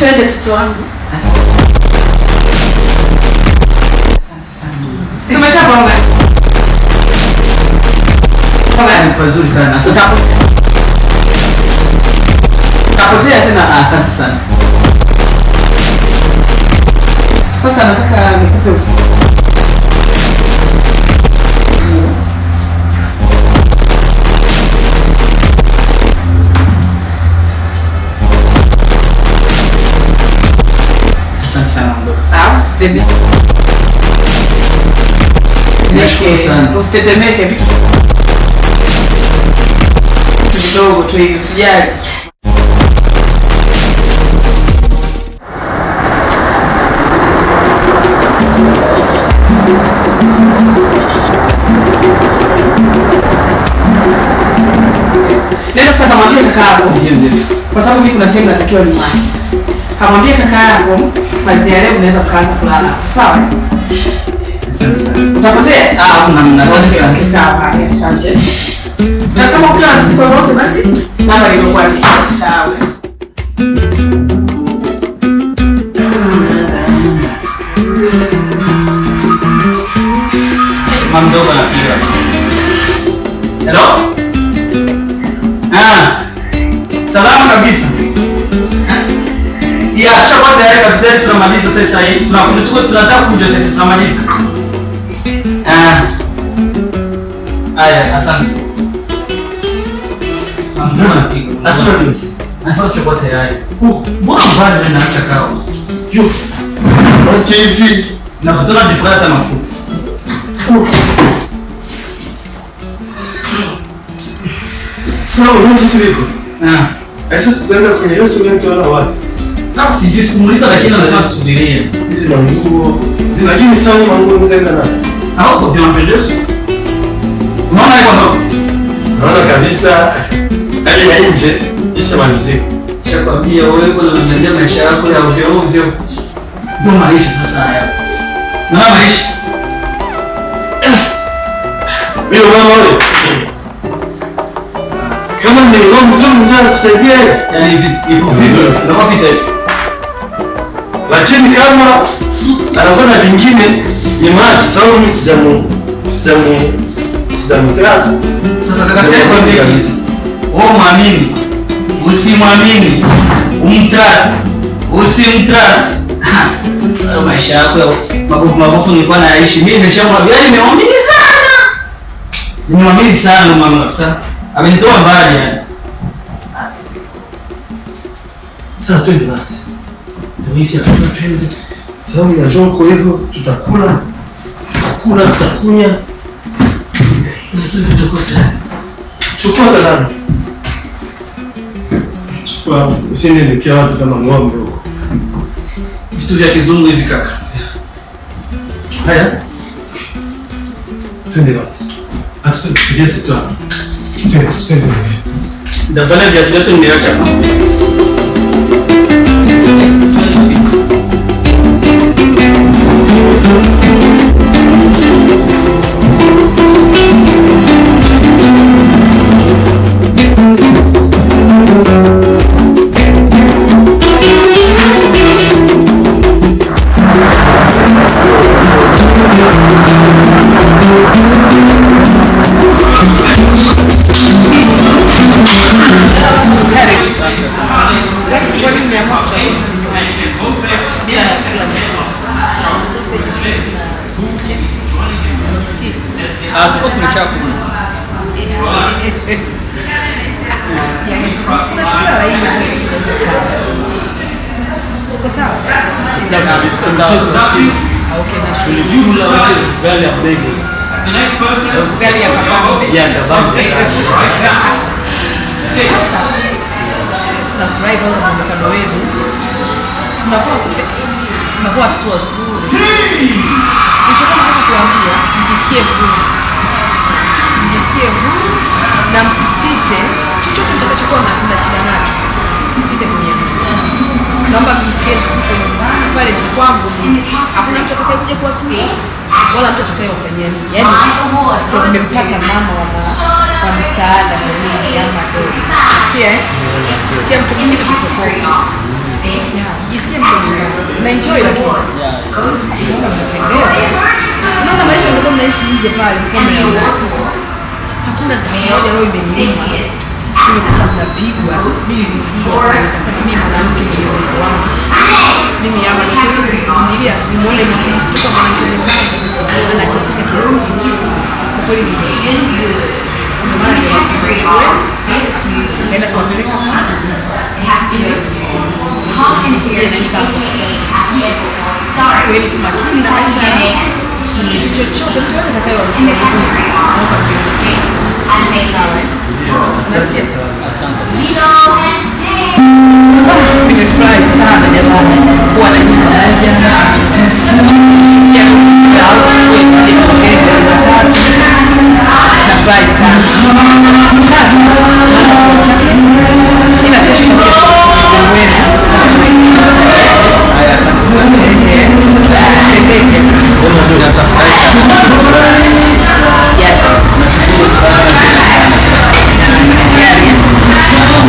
twende mtoto wangu. Si umeshapaona? Ni pazuri sana. Asante. Tapotea tena. Ah, Asante sana. Sasa nataka nikupe ufunguo. Asante sana mdogo. Ah, usiteme- Nashukuru sana. Usitetemeke vitu vitu vidogo tu hivi usijali. Nenda sasa kamwambie kaka yako Ndio ndio. kwa sababu mimi kuna sehemu natakiwa niwahi. Kamwambie kaka yako kwanzia leo unaweza kuanza kulala hapa. Sawa? Asante sana. Utapotea? Ah, hamna hamna. Asante Okay, sana. okay, sawa. haya, Asante. Na kama kuna tatizo lolote basi namba ilikuwa ni sawa. Mama mdogo anapiga. Hello? Ah. Salama kabisa. Ya, tushakuwa tayari kabisa ili tunamaliza sasa hivi. Tunakuja tuko tunataka kuja sasa tunamaliza. Ah. Aya, asante. Mama mdogo anapiga. Asante James. Anafaa tushakuwa tayari. Uh, Mbona mvazi linaacha kao? Yo. Okay, hivi. Na kutona jifuata mafuta. Sawa, unajua sivyo? Ah. Sasa tutaenda kwenye hiyo sura tunaona wapi? Kama sijui sikumuuliza lakini anasema subiria. Hizi manguo. Hizi lakini sawa manguo mzaenda na. Hauko kwa mapendezo. Unaona hiyo hapo? Naona kabisa hali ya nje ishamalizika. Shakwambia wewe kuna unaniambia maisha yako ya ovyo ovyo. Ndio maisha sasa haya. Na maisha. Mimi mama wewe. Kama ni ngoma mzuri njoo tusaidie. Yaani hivi ipo vizuri. Ndio vita hiyo. Lakini kama anakuwa na vingine ni maji sababu mimi sijamu sijamu sijamu class. Sasa kaka sasa kwa nini kabisa? Wewe muamini. Usimwamini. Umtrust. Usimtrust. Hayo maisha yako ya mabovu mabovu nilikuwa naishi. Mimi nimeshamwambia yaani nimemwamini sana. Nimemwamini sana mama kabisa. Amenitoa mbali yani. Sasa twende basi. Tunaisi hakuna twende. Sababu ya joko hivyo tutakula. Tutakula tutakunya. Na twende tutakuwa tayari. Chukua kalamu. Chukua usinielekea watu kama ng'ombe huko. Vitu vya kizungu hivi kaka. Haya. Twende basi. Hatutatulia tu hapa. Twende, twende. Ndafanya viatu vyote nimeacha hapa. Ah, tuko tumeshakula. Sawa kabisa. Sawa. Tulijibu la wale gari ya ndege. Gari ya kapambe. Ya ndabamba sana. Tunafurahi kwanza muonekano wenu. Tunakuwa tunakuwa watoto wazuri. Nilichokuwa nataka kuambia, mjisikie huru. Mjisikie huru na msisite chochote mtakachokuwa na mna shida nacho. Msisite kuniambia. Naomba mjisikie mko nyumbani pale ni kwangu mimi. Hakuna mtu atakayekuja kuwasumbua wala mtu atakayewafanyia nini. Yaani ndio nimempata mama wa ma- wa misaada kwa mimi ama ndio. Sikia eh? Sikia mtu mwingine kutoka. Yeah, mjisikie mko nyumbani. Na enjoy lakini. Unaona mnapendeza. Unaona maisha ndio mnaishi nje pale mko mmeamua. Hakuna siku moja roho imeniuma. Nimekuwa mnapigwa. Mimi nilipigwa. Nikasema mimi mwanamke mwenye uwezo wangu. Mimi hapa nisiwezi kuvumilia nimuone mtoto mwanamke mwenzangu anateseka kiasi hiki. Kwa kweli nimeshindwa. Ndio maana nimechukua nikaenda kuwapeleka kweli tu makini na maisha yao. Kitu chochote mtu yote atakayewaambia naomba mnione. Nasikia nimefurahi sana jamani kuwa na nyumba moja Nasikia kuja au kuchukua ipande kuongea Jumatatu. Nafurahi sana. Sasa naanza kuacha ila kesho nitakuja kwa wenu. Haya, asante sana. Pembeke. Natafurahi sana. Sijali. Nashukuru sana tena sana. Sijali.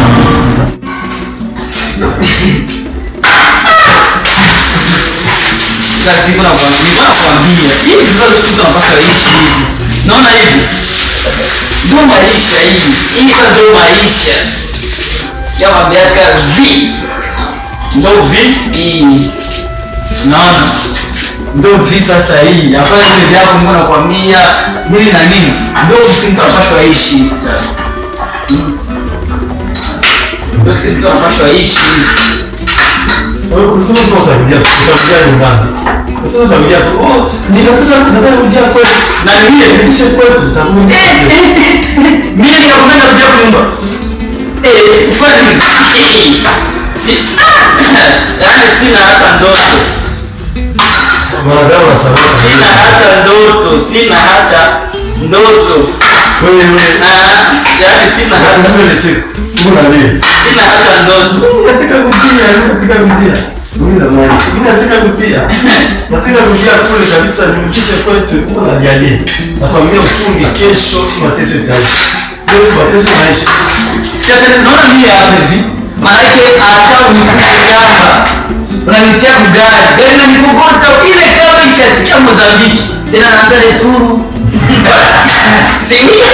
Kila siku nakwambia, nakwambia. Hivi sasa sisi tunapaswa ishi hivi. Naona hivi. Ndio maisha hivi. Hivi sasa ndio maisha. Ya miaka vi. Ndio vi hii. Naona. Ndio vi sasa hii. Hapa hivi vyako Mungu anakuambia nini na nini. Ndio sisi tunapaswa ishi hivi sasa. Mm. Ndio sisi tunapaswa ishi hivi. Sasa kusema tu utakuja utakuja nyumbani. Sasa utakuja oh ninakuja nataka kuja kwetu. Na nilie Nilishe kwetu utakuja. mimi nikakupenda kuja kunyumba eh ufanye nini eh si yaani sina hata ndoto Mwanadamu asamehe. sina hata ndoto sina hata ndoto Wewe Ah, yaani sina hata wewe siku. Mbona leo? sina hata ndoto Nataka kutia, nataka kutia. Mimi na mimi. Mimi nataka kutia. Nataka kutia kule kabisa nimkishe kwetu. Mbona nialie? Nakwambia uchungi kesho mateso itaisha. Leo mateso maisha. sasa naona mimi hapa hivi maanake hata unifunge kamba unanitia kugari gari nanikokota ile kamba ikatika Mozambiki tena naanza returu si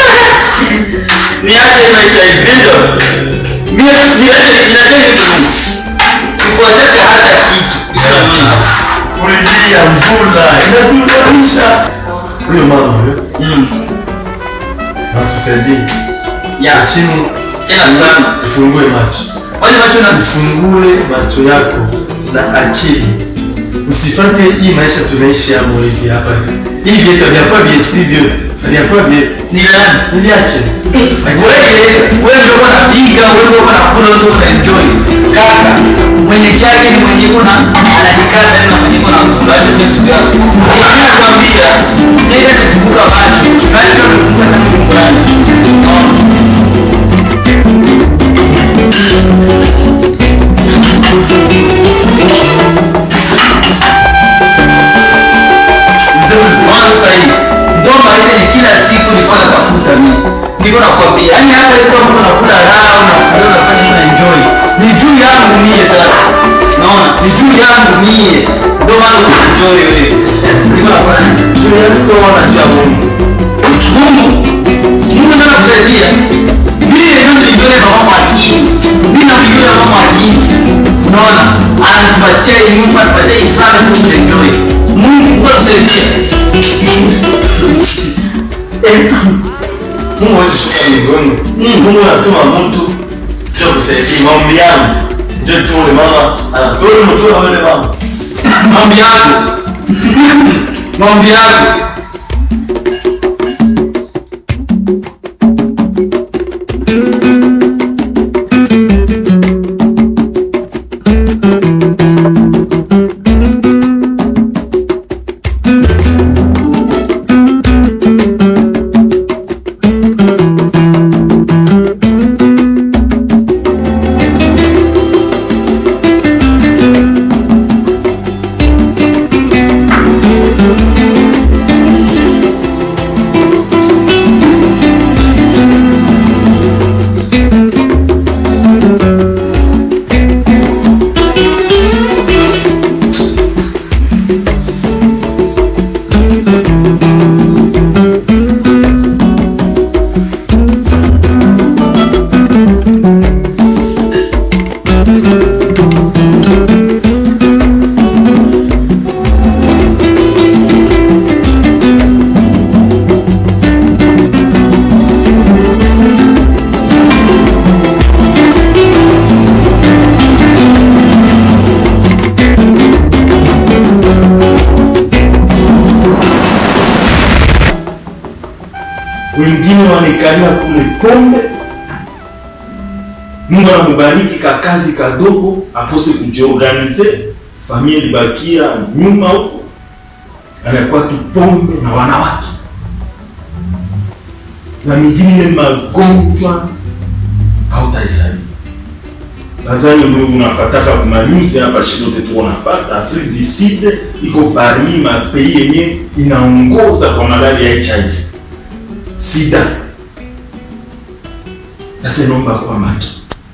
niache maisha hivi ndio mimi niache inataka kitu sikuachaka hata kitu Unaona? Kulijia mvula inatudaisha. Huyo mama huyo Mm. natusaidie. ya Lakini tena sana tufungue macho. wale macho na Ufungue macho yako na akili. Usifanye hii maisha tunaishi hapo hivi hapa. Hii vyetu vyakuwa vyetu, hii vyote vyakuwa vyetu. ni nani Ni vyake. wewe wewe ndio uko unapiga wewe ndio uko unakula ndio uko enjoy kaka mwenye chake ni mwenye kuna anajikata na mwenye kuna kula hizo vitu vyako mimi nakwambia nenda kufunguka macho macho kufunguka tangu nyumbani ndio maana sasa hivi ndio maisha ya kila siku nilikuwa natafuta mimi niko nakwambia yani hapa hivi kama unakula raha unafurahi unafanya una enjoy ni juu yangu mie sasa naona ni juu yangu mie ndio maana una enjoy wewe niko nakwambia Juu yako wanajua Mungu. Mungu Mungu ndio anakusaidia mimi ndio nilijiona na mama akili mimi na nilijiona na mama akili unaona anakupatia hii nyumba anakupatia hii furaha na kuenjoy Mungu Mungu anakusaidia eh Mungu hawezi shuka mbinguni. Mungu anatuma mtu sio kusaidia maombi yangu. Ndio tu yule mama anatoa mtu na yule mama. maombi yako maombi yako wengine wanekalia kule pombe. Mungu anamubariki kakazi kadogo akose kujiorganize, familia ilibakia nyuma huko, anakuwa tu pombe na wanawake na mijini ile magonjwa hautahesabu. Nadhani wewe unafataka kumalize hapa shidote tu unafata Afrique du Sud iko parmi ma pays yenye inaongoza kwa malaria ya HIV sida. Sasa naomba kwa macho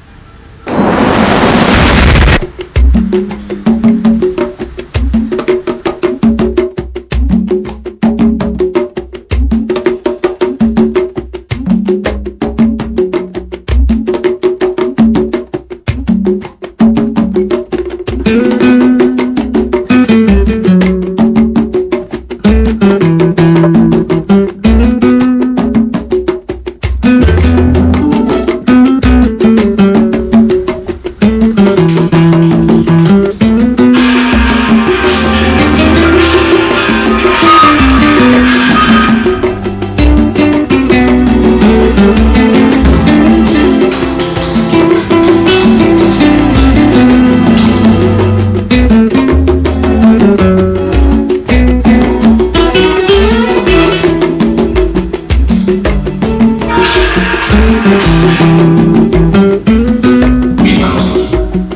Oui, Manosi.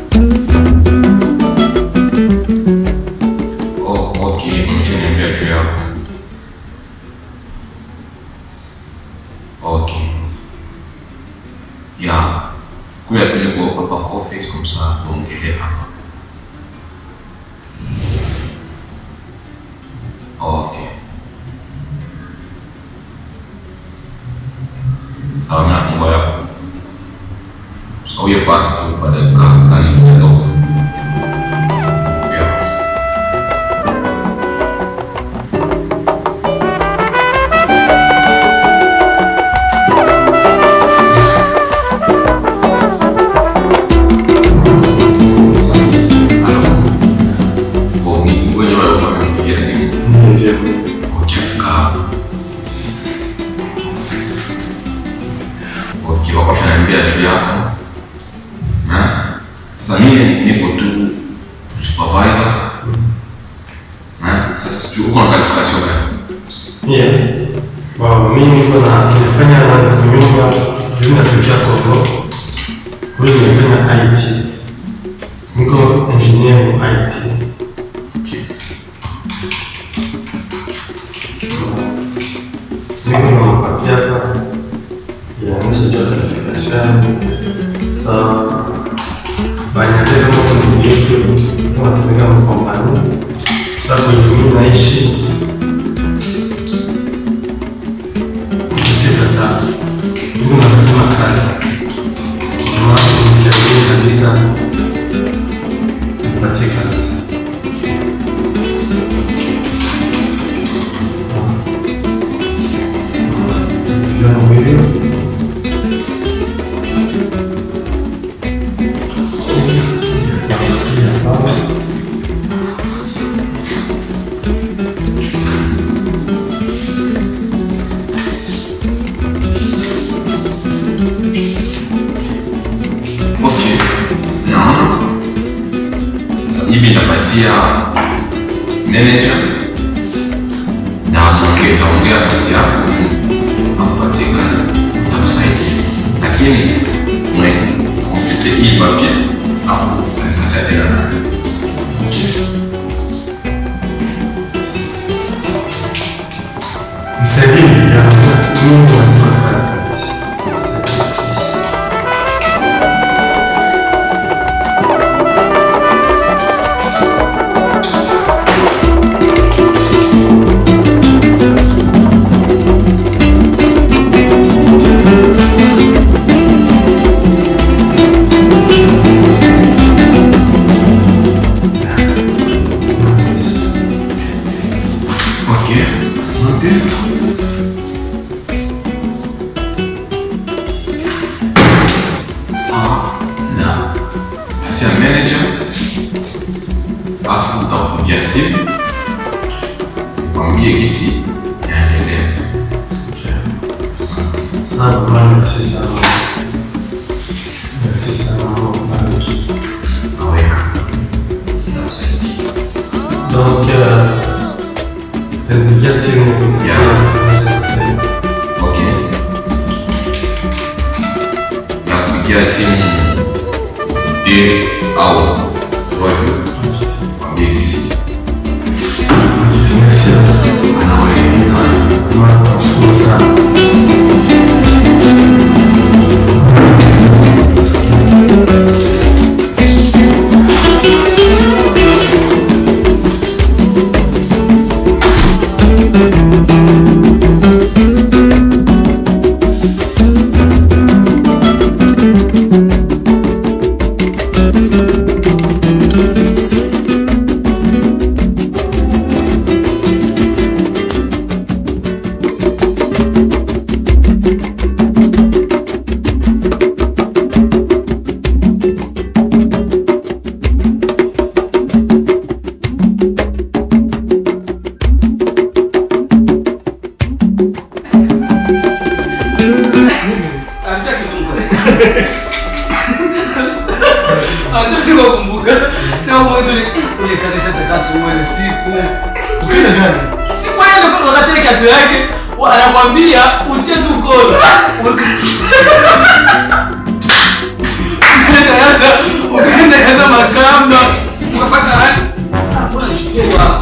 Oh, ok, umeshaniambia juu yako. Ok. Ya, kuya tulikuwa hapa kwa office kumsa tuongelee hapa. Ok. Sawa na Mungu yako. Sauya basi tu pada kali kidogo. Ya basi. Halo. Kwa mimi ngoja wale wamenipigia simu. Ukifika hapa. Okay, wako wananiambia juu yako. Na sasa mimi niko tu supervisor. Na sasa sijui uko na qualification gani? Yeah. Wow, mimi niko na nilifanya nyumba jumla tulicha Kongo. Kwa hiyo nimefanya IT. Niko engineer wa IT. Niko na mapaki hapa. Inaonyesha jua qualification yangu. So, banyatele moto ni yetu. Tunatumika mkompani. Sasa kwenye mimi naishi Kisita sana. Mungu anasema kazi. Kama unisaidie kabisa nipatie kazi. Jambo hilo. Okay. Naona. Sasa hivi napatia manager na mwongee naongea kazi yako ampatie kazi akusaidia, lakini mwekomplete hii papia afu apatia tena nani. Okay. Nisaidie ya Mungu anasema kazi kabisa. Nisaidie kabisa. Okay. Asante. Sawa. Na patia manager afu utakupigia simu mwambie gisi yaendelea. sana maman, merci sana. Merci sana maman, bariki. Donc, euh, nitapigia simu Okay. Nakupigia simu mbili au trois jours. Mwambie kisi. Merci sana. Anawe sana. Nashukuru sana. Kumbuka na mwezi ile kanisa takatuone siku Ukenda gani? siku ile kwa wakati ile kiatu yake wa- anamwambia utie tu kola ukaenda sasa ukaenda sasa makamba ukapata rangi Ah, mbona nishtua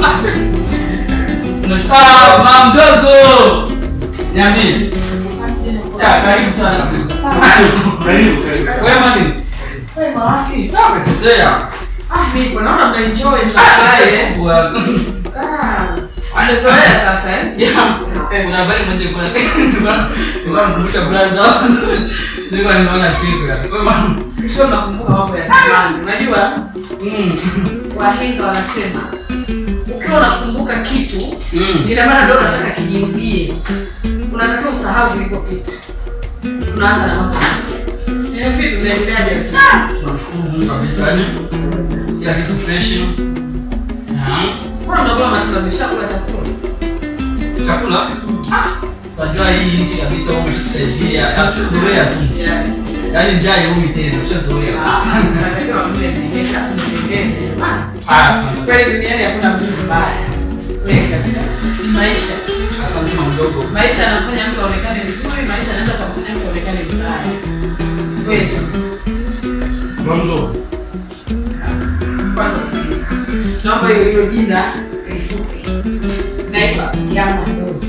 Ah, mama mdogo niambie ya karibu sana Karibu, karibu. wewe mani Wema wapi? Ah, umepotea Ah, nipo naona mnaenjoy Ah, mtabaye. bwana. Ah, amezoea sasa eh? kuna habari moja ilikuwa ilikuwa nakumbusha brother nilikuwa nimeona tiko ya Wewe, Sio nakumbuka mambo ya zamani. Unajua mm, wahenga wanasema ukiwa unakumbuka kitu mm. ina maana ndio unataka kijirudie. Unatakiwa usahau vilivyopita. Tunaanza na mambo. Eh, vipi unaendeleaje? tunashukuru Mungu kabisa yani kila kitu fresh Ah, Mbona unakula matunda umeshakula chakula? chakula sajua hii nchi kabisa wao umeshatusaidia Ya, tushazoea tu Yes. yaani njaa yeumi tena tushazoea Ah, unatakiwa mle mwenyewe afu mpendeze jamani. Ah, asante Kweli duniani hakuna mtu mbaya. Kweli kabisa. Maisha. asante mama mdogo Maisha yanamfanya mtu aonekane vizuri, maisha yanaweza kumfanya mtu aonekane vibaya. Kweli kabisa. Mamdo. Kwanza sikiliza. Naomba hiyo hilo jina lifute. Naitwa Yama Ndogo.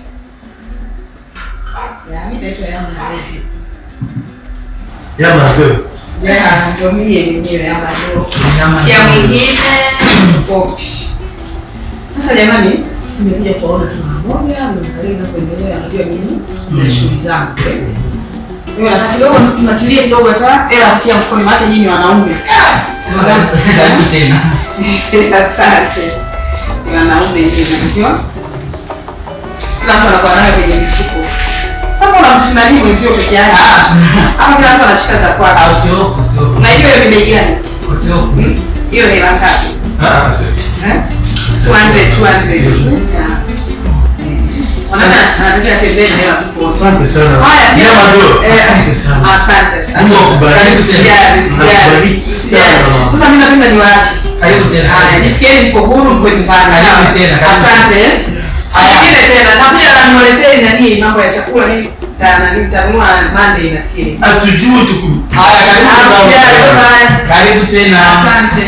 Yaani naitwa Yama Ndogo. Yama deux. Ya, ndio mie mwenyewe Yama Ndogo. Yama Sikia Ndogo. mwingine popi. Sasa jamani, nimekuja kuona tunamoja, mwangalie inapoendelea, najua mimi na shughuli zangu. Mimi nataka kidogo tunatilie kidogo hata hela kutia mfukoni maana nyinyi ni wanaume. sema karibu tena Asante. Ni wanaume ndio unajua. Kila mtu anakuwa nayo kwenye mifuko. Sasa unamshinda nini mwenzio peke yake? Ama kila mtu anashika za Ah, kwake. usiofu usiofu Na hiyo ni bei gani? usiofu Hiyo hela ngapi? Ah, Eh? 200 200. Yeah. Wanaona anataka tembea na hela mfukoni. asante sana. Haya, pia- Yama deux. Eh, Asante sana. Asante sana. Mungu akubariki. Karibu sijali, sijali. Nakubariki Sijali. sana. Sasa mimi napenda niwaache. karibu tena Haya, jisikieni mko huru, mko nyumbani. Karibu Sawa? tena, karibu. Asante. Siku Haya. nyingine tena nakuja na niwaletee nani mambo ya chakula nini ta- nani nitanunua Monday nafikiri. Hatujui tuku. haya karibu Ah, tena. sijali, bye-bye. karibu tena Asante.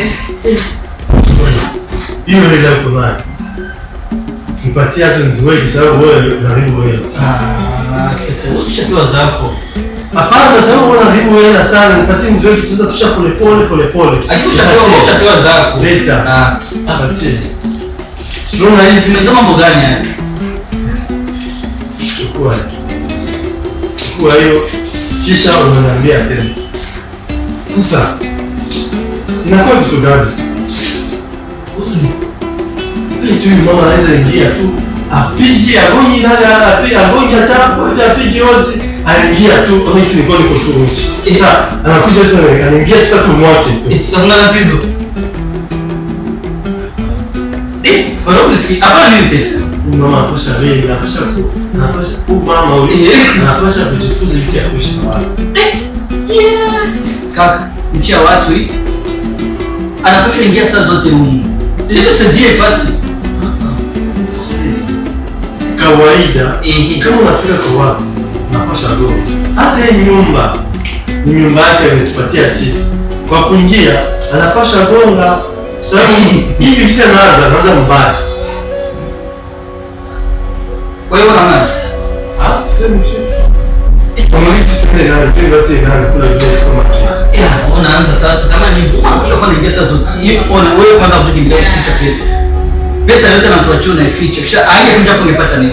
Hiyo hela uko nayo. Nipatie hizo niziweke sababu wewe unaharibu hela. Ah, sasa usishapewa zako Hapana, sababu wewe unaharibu hela sana. Nipatie niziweke tuza tusha pole pole pole pole. usishapewa ushapewa zako Leta. Ah, Nipatie. Tunaona hivi. unajua mambo gani haya Chukua. Chukua hiyo kisha unaniambia tena. Sasa inakuwa vitu gani? Kuhusu Ile tu mama anaweza ingia tu apige agonyi nani apige agonyi hata moja apige wote aingia tu kama hisi niko niko tu nchi. Sasa anakuja tu anaingia sasa tu mwake tu. Sasa kuna tatizo. Eh, Kwa ulisikia? Hapana nini tena? Huyu mama anapasha wewe, anapasha ku, anapasha huyu mama huyu Eh. anapasha kujifunza jinsi ya kuishi na watu. Kaka, nchi ya watu hii. Anapaswa ingia saa zote humu. Sisi tusaidie fasi. Sikiliza. Kawaida Ehe. kama unafika kwa watu unapasha go. Hata hii nyumba ni nyumba yake ametupatia sisi. Kwa kuingia anapasha gonga. Sababu hivi kisa naanza naanza mbaya. Kwa hiyo unaona? Ah, sisemi kitu. Kama hivi sipende nani, pende basi nani kula vile supermarket. Ya, unaanza sasa kama ni unapaswa kuwa naingia saa zote. Hiyo ona wewe kwanza mtukimbilia kuficha pesa. Pesa yote anatuachia unaificha. Kisha aje kuja hapo ungepata nini?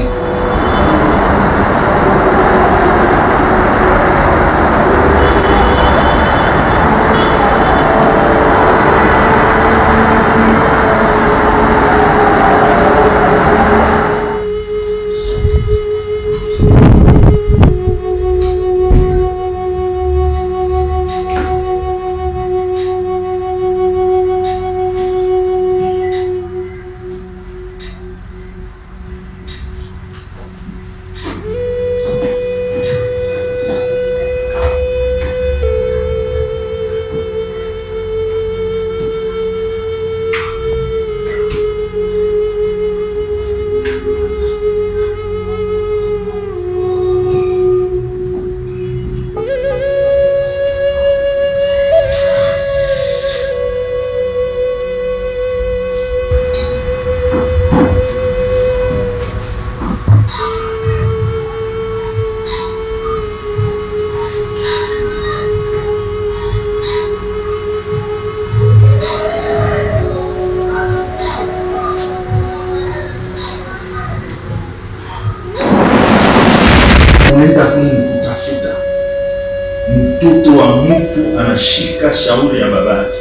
unaenda kule kutafuta mtoto wa mtu anashika shauri ya babake.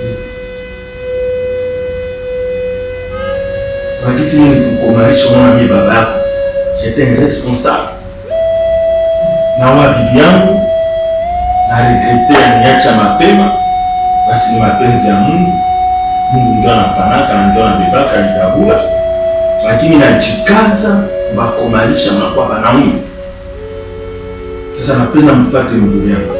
Wakisi mimi kukomalisha mwana mimi baba yako, j'étais responsable na wa bibi yangu na regrete aniacha mapema, basi ni mapenzi ya Mungu. Mungu ndio anapanaka na ndio anabebaka alikabula, lakini najikaza bakomalisha makuwa banaume sasa napenda mfate ndugu yangu.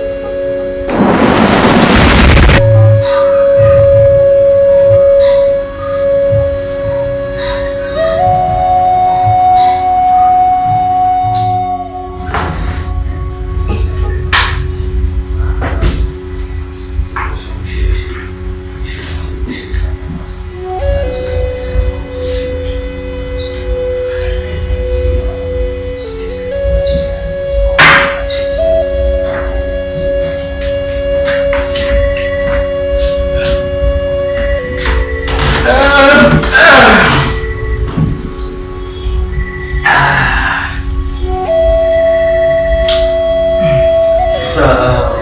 Sasa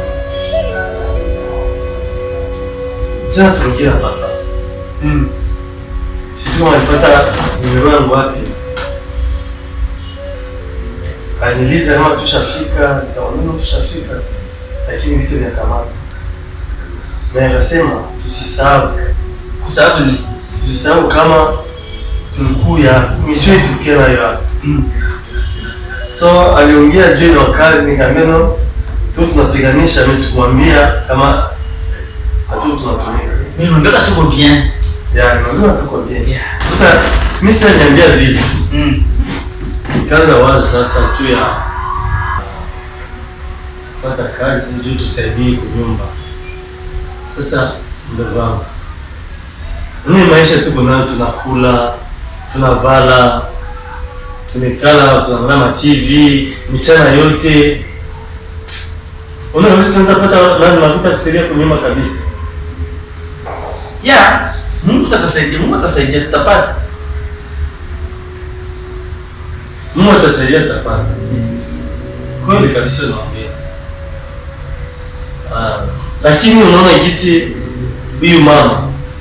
jana tuliongea hapa. Mm. Sijui kama alipata nimero yangu wapi. Aliniuliza kama tushafika, nikamwambia tushafika, lakini vitu vya kamata. Na akasema tusisahau, Kwa sababu ni tusisahau kama tulikuya misio tulikia nayo hapa. Mm. So aliongea juu ya wakazi, nikamwambia no, tu tunapiganisha, mimi sikumwambia kama hatu tunatumika. mimi ndio tuko bien. Ya, nimeambiwa tuko bien. Yeah. Sasa mimi sasa niambia vile. Mm. Nikaanza waza sasa juu ya kupata kazi juu tusaidie kunyumba. Sasa ndugu wangu, ni maisha tuko nayo, tunakula, tunavala, tumekala, tunaangalia ma TV mchana yote. Unaweza tunaweza pata nani makuta kusaidia kunyumba kabisa. Ya, Mungu atasaidia, Mungu atasaidia tutapata. Mungu atasaidia tutapata. Kweli kabisa unaongea. Ah, lakini unaona jinsi huyu mama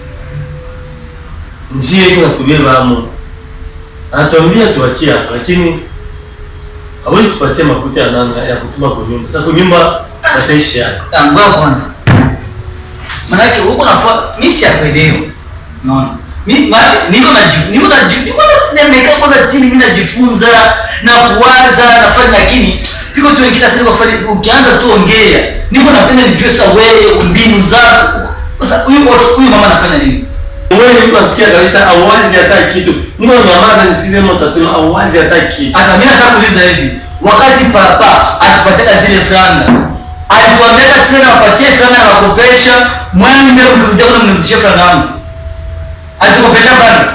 njia iko natubeba amo, anatuambia tuwakie hapa, lakini hawezi kupatia makuta ya nani ya kutuma kwa nyumba. Sasa kwa nyumba wataishi hapa. Ngoja kwanza. Maanake huko nafua mimi siyakuelewa. Unaona? Mi- ma- niko na niko na niko na nimekaa kwanza chini mimi najifunza na kuwaza nafanya lakini piko tu kila siku wafanye ukianza tu ongea niko napenda nijue sasa wewe mbinu zako sasa huyu watu- huyu mama anafanya nini wewe niko nasikia kabisa auwazi hata kitu niko nyamaza nisikize mtu atasema auwazi hata kitu sasa mimi nataka kuuliza hivi wakati papa atupatia zile franga alituambia tena wapatie franga na wakopesha mwende mkirudia kuna mnirudishie franga yangu alitukopesha franga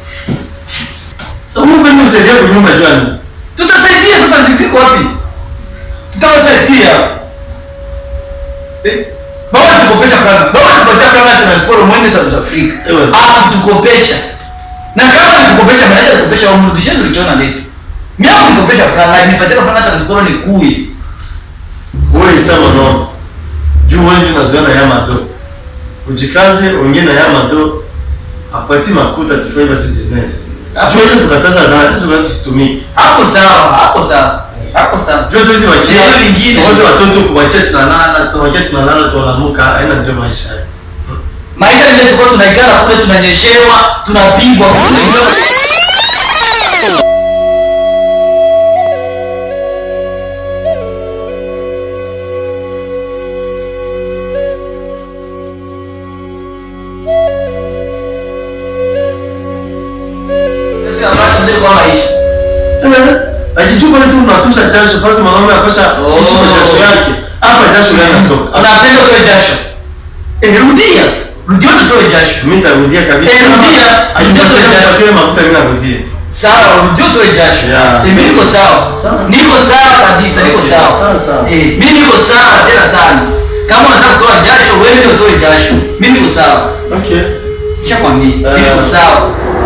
sasa Mungu ni msaidia kwa nyumba jwani tutasaidia sasa sisi ziko wapi tutawasaidia eh? baba tukopesha franga baba tupatia franga ya transport mwende South Africa Ewe. ah tukopesha na kama tukopesha maana tukopesha wamrudishie tulichona letu mimi hapo nikopesha franga nipatia franga ya transport ni kui wewe isema no juu wewe ndio unazoea na yama do ujikaze ongea na yama do apati makuta tufanye basi business Hapo- juu wewe tukataza na tukataza tusitumie hapo sawa hapo sawa hapo sawa juu tuwezi wakia Ndio lingine. tuwezi watoto kuwakia tunalala tunawakia tunalala tunalamuka haina ndio maisha maisha ile tulikuwa tunaikala kule tunanyeshewa tunapigwa kwa maisha akichupa tu unatusha jasho basi mwanaume apasha Oh. ishi kwa jasho yake hapa jasho yanatoka unapenda utoe jasho Eh, rudia rudia utoe jasho mimi nitarudia kabisa Eh, rudia. Rudia tu jasho. akipatia makuta mimi narudia sawa rudia utoe jasho Yeah. Eh, mimi niko sawa Sawa. niko sawa kabisa niko Okay, sawa sawa, sawa. Eh, mimi niko sawa tena sana kama unataka kutoa jasho wewe ndio utoe jasho mimi niko sawa okay Nishakwambia Eh. niko sawa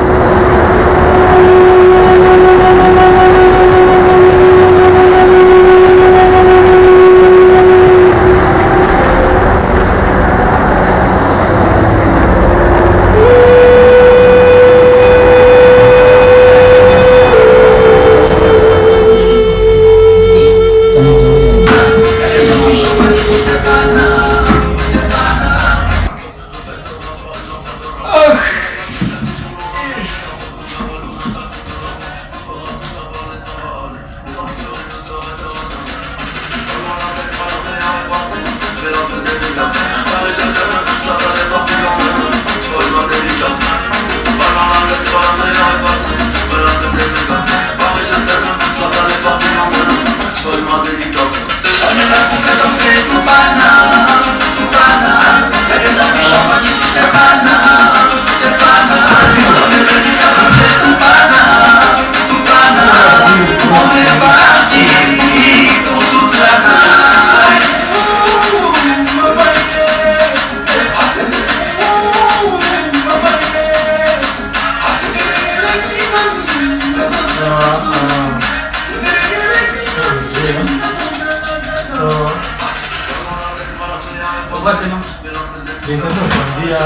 Wasema Nitaka kuambia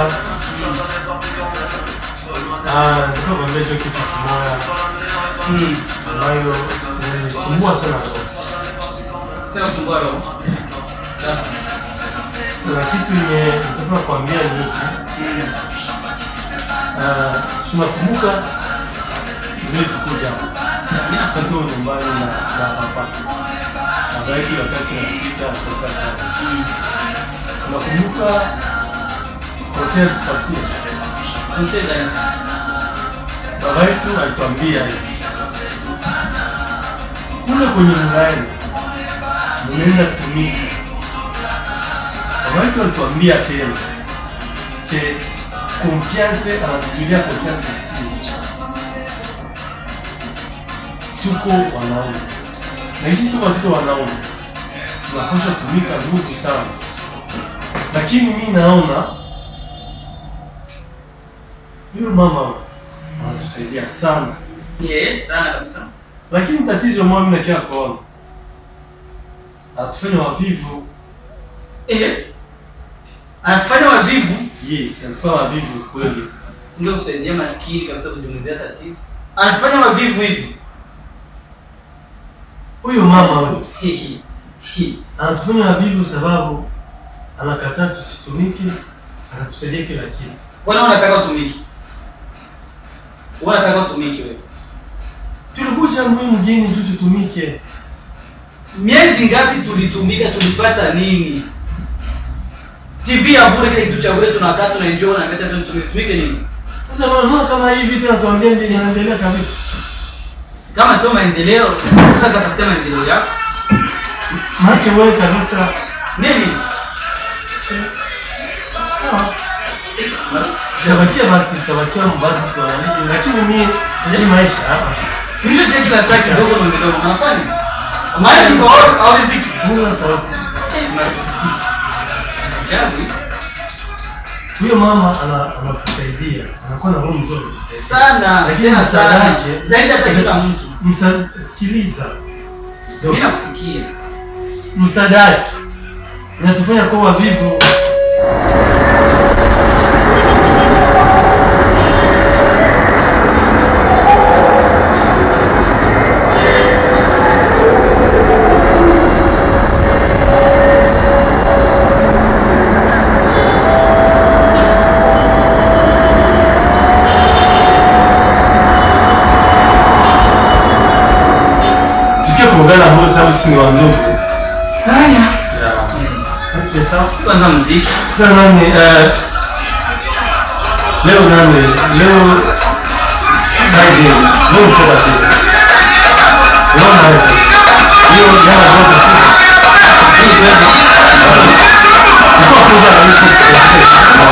ah, nataka kuambia hicho kitu kimoja mm. ambayo inanisumbua sana roho. Tena kusumbua roho. Sasa. Sasa kitu yenye nataka kuambia ni hiki. Mm. Ah, si unakumbuka vile tukuja sasa tu nyumbani na na papa baba yetu wakati anapita kutoka hapa. Unakumbuka konsea tupatie Mseza. baba yetu alituambia hivi kule kwenye mlaeni mnaenda tumika. Baba yetu alituambia tena ke confiance, anatujulia confiance si tuko wanaume na hizi tuko watoto wanaume tunapaswa tumika nguvu sana, lakini mi naona huyo mama anatusaidia sana Yes, sana kabisa. lakini tatizo moja mimi nakia kuona atufanya wavivu Eh. Anafanya wavivu yes anafanya wavivu kweli ndio kusaidia maskini kabisa kujumuzia tatizo. Anafanya wavivu hivi. huyo mama huyo Hihi. Hi. anatufanya wavivu sababu anakataa tusitumike anatusaidia kila kitu Bwana unataka utumiki. Wewe unataka utumike wewe. Tulikuja muhimu mgeni tu tutumike. Miezi ngapi tulitumika tulipata nini? TV ya bure kile kitu cha bure tunakaa tunaenjoy na meta tutumike nini? Sasa unaona kama hii vitu natuambia ndio inaendelea kabisa. Kama sio maendeleo, sasa katafuta maendeleo yako. Maana wewe kabisa Nini? sawa. Tutabakia basi, tutabakia basi tuangalie. Lakini mimi ni maisha hapa. Mimi sasa kila saa kidogo na kidogo unafanya. Maana ni kwa au riziki. Mungu sauti. Jabu. Huyo mama ana anakusaidia. Anakuwa na roho nzuri kutusaidia. Sana. Lakini tena msaada sana. wake Zaidi hata kila mtu. Msa, sikiliza. Mimi nakusikia. Msaada wake inatufanya kuwa wavivu. Tusikie kuongana mbele sababu si wa ndugu. Haya. Okay, sawa. Kwanza muziki. Sasa nani eh leo nani leo Friday leo ni Saturday. Leo na sasa. Hiyo jana ndio kwa kuja na hizo.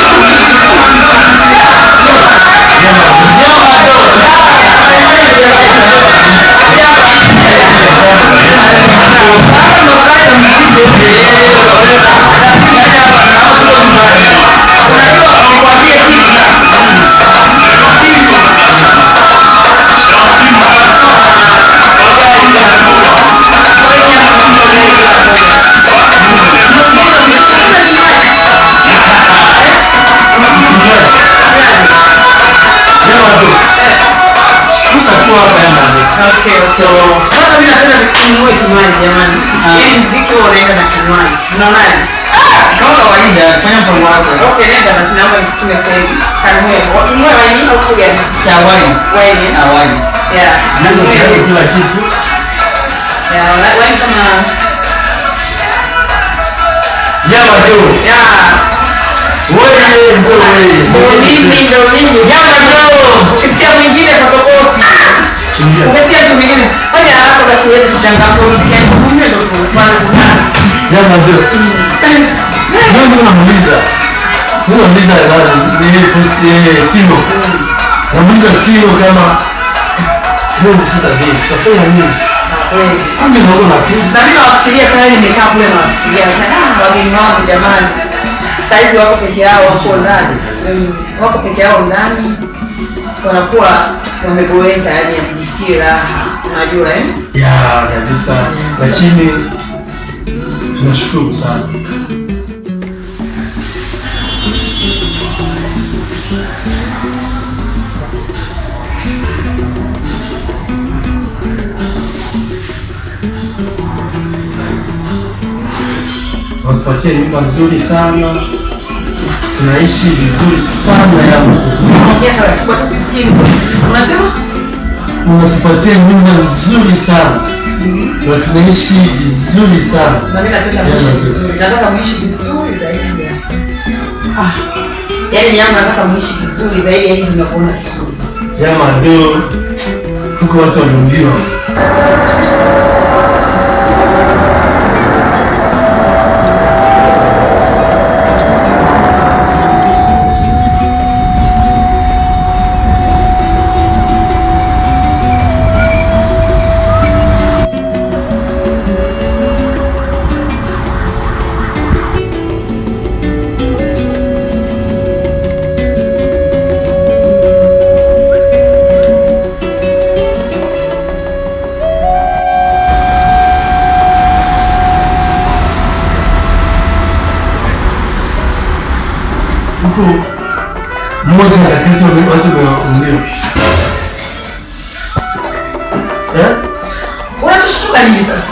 Jana ndio. Musa kwa hapa yana. Okay, so sasa mimi napenda kununua kinywaji jamani. Yaani muziki huo unaenda na kinywaji. Unaonaje? Kama kawaida, fanya mpango wako. Okay, nenda basi naomba nikutume sasa hivi. Kanunue. Ununue waini au kuja? Ya wine. Waini. Ya wine. Yeah. Ndio Nunue. kila kitu. Yeah, wa- waini kama Nyama ndio. yeah. Wewe ndio Ndio wewe. mimi ndio mimi. Nyama ndio. Ukisikia mwingine fotokopi. Kimbia. Ukisikia tu mwingine fanya haraka basi wewe tuchangamke msikia kumbe ndio kwanza kunasi. Nyama ndio. Ndio ndio namuuliza. Ndio namuuliza nani? Ni eh, Tino. Namuuliza Tino kama leo ni Saturday. Tutafanya nini? Kweli. Kumbe ndio na kitu. na mimi nawafikiria sana nimekaa kule nawafikiria sana ah, wageni wangu jamani saizi wako peke yao wako ndani Mm, wako peke yao ndani wanakuwa wameboeka yani ajisikie raha unajua eh? Ya kabisa. Lakini tunashukuru sana. Wanatupatia nyumba nzuri sana, tunaishi vizuri sana yangu. Ongea taratibu hata sikusikii vizuri unasema Unatupatia nyumba nzuri sana na tunaishi vizuri sana. na mimi napenda muishi vizuri nataka muishi vizuri zaidi ya ah yaani ni yangu nataka muishi vizuri zaidi ya hivi unavyoona vizuri Yama do huko watu waliumbiwa. Huko mmoja katikati wame- watu wameumbiwa. Eh? unachoshtuka nini sasa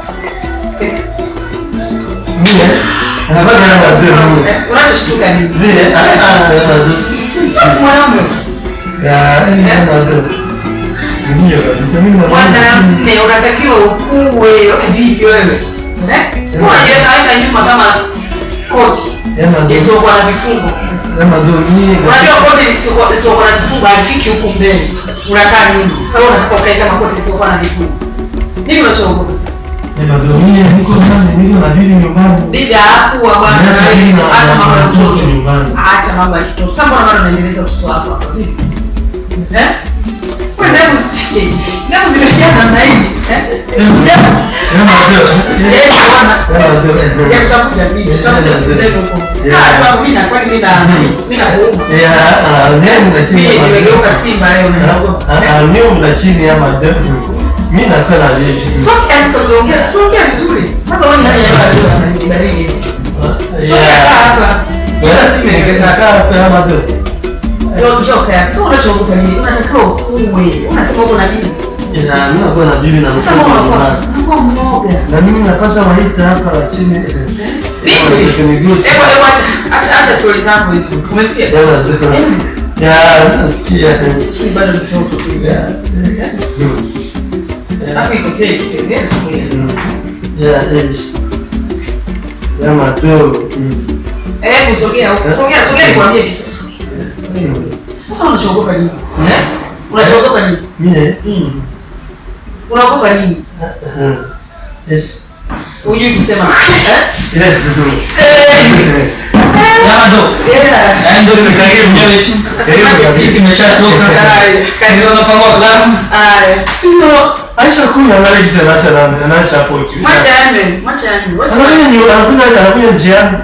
Mie anapata yama do. Eh, unachoshtuka nini Mie ah ah yama do. basi mwanaume Ya, eh, Amado. Ndio kabisa mimi na mwanamme unatakiwa ukue vipi wewe Eh? unajua kaweka nyuma kama koti Amado. isiyokuwa na vifungo Amado mimi unajua koti lisiyokuwa lisiyokuwa na vifungo halifiki huku mbele unakaa nyuma sasa wewe unataka ukae kama koti lisiyokuwa na vifungo nini unachoogopa sasa Amado mimi niko ndani niko na bibi nyumbani. bibi hakuwa bwana Acha wewe, bibi na- acha mambo ya na mtoto mtoto nyumbani. acha mambo ya kitoto sasa mbona bado unaendeleza utoto wako hapa vipi eh wewe ndevu ndevu zimejaa namna hii eh Amado. Sijawahi kuona. Amado. Sijakutafuta bibi, utakuja siku zenu huko. Ah, sababu mimi na kwani mimi na mimi na kuuma. Ya, ah, mimi lakini Mimi Amado. nimegeuka simba leo naogopa. Ah, ah, mimi lakini Amado. Mimi nakuwa na bibi. Sio kiasi unaongea, sio ongea vizuri. Kwanza wewe hali ya hewa leo baridi baridi. Sio Ya. kaa hapa. Hata si imeeleka. Kaa hapa Amado. Ndio choka. Sio unachoogopa nini? Unatakiwa uwe. Unasema uko na bibi. Ya, mimi nakuwa na bibi na Sasa mtoto mbona unakuwa nyumbani. unakuwa mwoga? Na mimi napaswa waita hapa lakini eh, Bibi. Ukinigusa. Hebu hebu acha acha acha stories zako hizo. Umesikia? Amado. Ya, nasikia. Sio bado mtoto tu. Ya, eh, Hapo iko fake. Tengeza mwili. ya, eh. Ya, Amado. Eh, kusogea huko. Sogea, sogea nikwambie kitu. Sasa unachoogopa nini? Eh? Unachoogopa nini? Mie. Mm. Unaogopa nini? Yes. Hujui kusema. Eh? Yes. Amado. Yeah. Eh, ndio nimekalia mwenyewe chini. Nasemaje Sisi tisi? imeshatoka. Haya. Ndio napangwa klasi. Haya. Tino, Aisha kunya Alex anaacha nani? Anaacha hapo kitu. Mwacha yane, mwacha yane. Wewe sema- Anakuja ni anakuja anakuja njiani.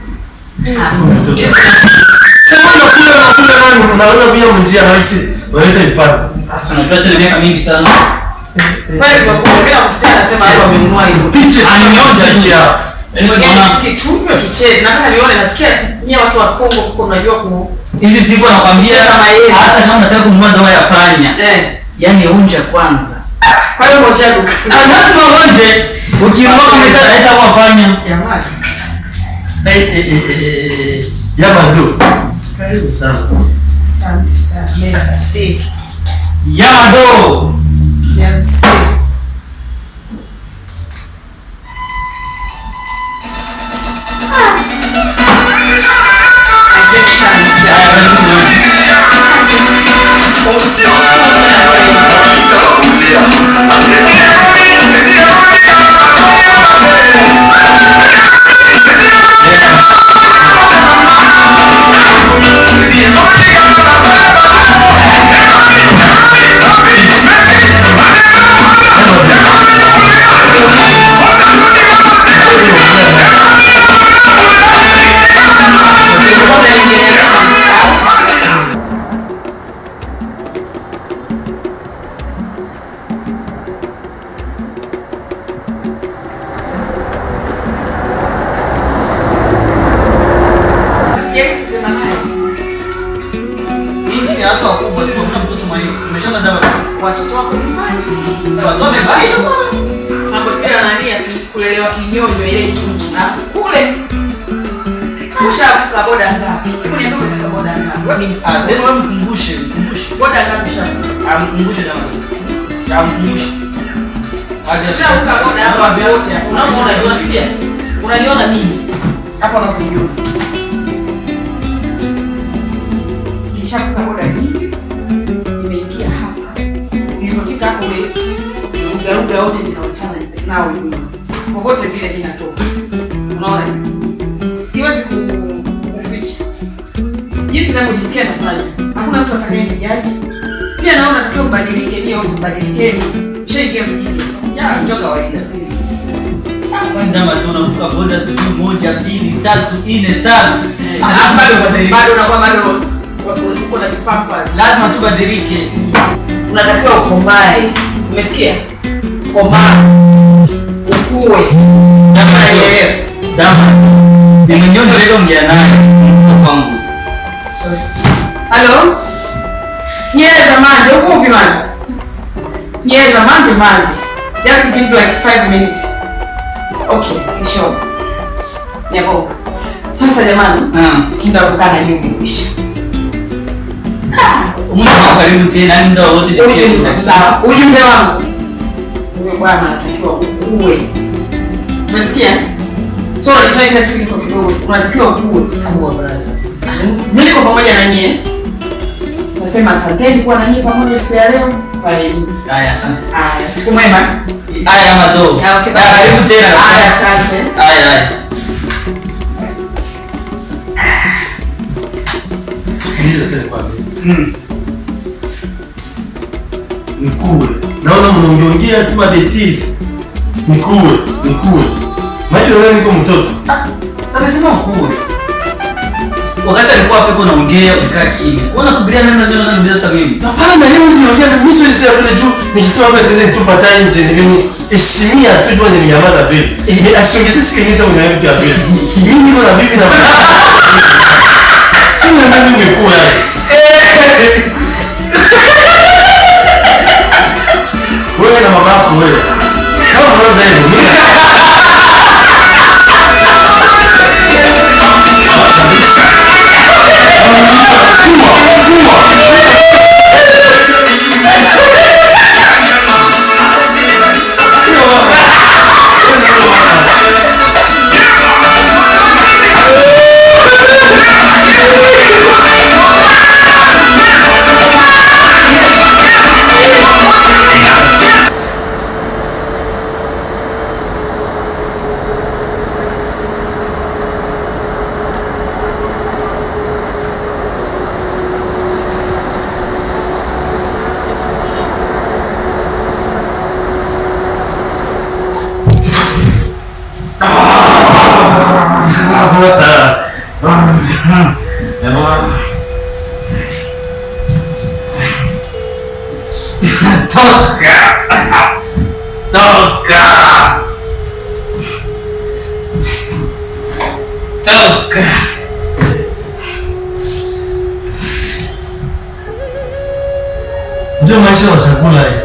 Sasa unakula unakula nani? Unaweza kuja mjia Alex. Unaleta ipande. Sasa unajua tena miaka mingi sana. Pale kwa kwa bila kusikia anasema hapa amenunua hiyo. Anyoza ya. Yaani Mwingine tunaona nisikie tupe tucheze. Nataka nione nasikia nyie watu wa Kongo huko unajua ku hizi siku nakwambia Cheza mayeni. hata kama unataka kununua dawa ya panya. eh. Yaani unja kwanza. Kwa hiyo ngoja duka. Ah, lazima uonje. Ukinunua kama ita kwa panya. Jamani. Eh eh eh eh. Ya bado. Karibu sana. Asante sana. Merci. Yamado. Merci. Asante sana. Haya, karibu na- Sijai kusema naye. Nchi ni watu wakubwa tu, hamna mtoto mwenye. Umeshaona dawa? Watoto wako nyumbani. Watu wamebaki. Mambo sio ya nani ya ki- kulelewa kinyonyo ile tu. Na kule ushavuka boda ngapi? Hebu niambie umefika boda ngapi? Wewe ni Ah, sema wewe mkumbushe, mkumbushe. boda ngapi ushavuka? Ah, mkumbushe jamani. Ah, mkumbushe. Hadi Ushavuka boda hapa wote hapa. Unaona unajua unasikia? Unaniona mimi? Hapa unakujua. Nishavuka boda nyingi. Nimeingia hapa. Nilipofika hapo ule ugaruga wote nikawachana nao nyuma. Popote vile mimi natoka. Unaona? Siwezi ku- kuficha. Jinsi ninavyojisikia nafanya. Hakuna mtu atakayenijaji. Pia naona takiwa mbadilike, nyie wote mbadilikeni. Shaingia mjini. Ya, njoo kawaida. Kwanza matu unavuka boda siku moja, mbili, tatu, nne, tano. Ah, Alafu lazima bado tubadilike. bado unakuwa bado uko na vipampas. Lazima tubadilike. Unatakiwa ukomae. Umesikia? Komaa. Ukue. Unanielewa? Dama. Ni mwenyewe ndio ongea naye kwangu. Halo? Nyeza manje, uko upi manje? Nyeza manje manje. Just give like 5 minutes. Okay, kisho. Nyaboka. Sasa jamani, Ah, tunakukana nyumba kisha. umwe karibu tena yani muda wote nisikie Ujumbe kabisa. sawa. Ujumbe wangu. Huyo bwana anatakiwa ukue. Umesikia? So unajifanya kila siku kitu kidogo. Unatakiwa ukue. Kuwa brother. Mimi niko pamoja na nyie. Nasema asanteni kuwa na nyie pamoja siku ya leo. Kwa elimu. Haya, asante. Haya, siku mwema. Haya mato. Ah, okay, bye. Haya, karibu tena. Haya, asante. Haya, haya. Sikiliza sasa nikwambie. Mm. Nikuwe. Naona mnaongeongea tu mabetisi. Nikuwe, nikuwe. Maji wewe niko mtoto. Sasa nasema mkuu. Wakati alikuwa hapo naongea ulikaa kimya. Wewe unasubiria nani ndio nani sasa mimi? Hapana, leo usiongea na mimi siwezi sema vile juu nikisema vile tezi nitupata nje nilimu heshimia tu jua nimenyamaza vile. Ni asiongeze sikiliza mwenye vitu ya vile. Mimi niko na bibi na Sina na mimi nimekuwa yani. Wewe na mama yako wewe. Kama unaweza hivyo mimi Toka. Toka. Toka. ndio maisha ya chakula hii.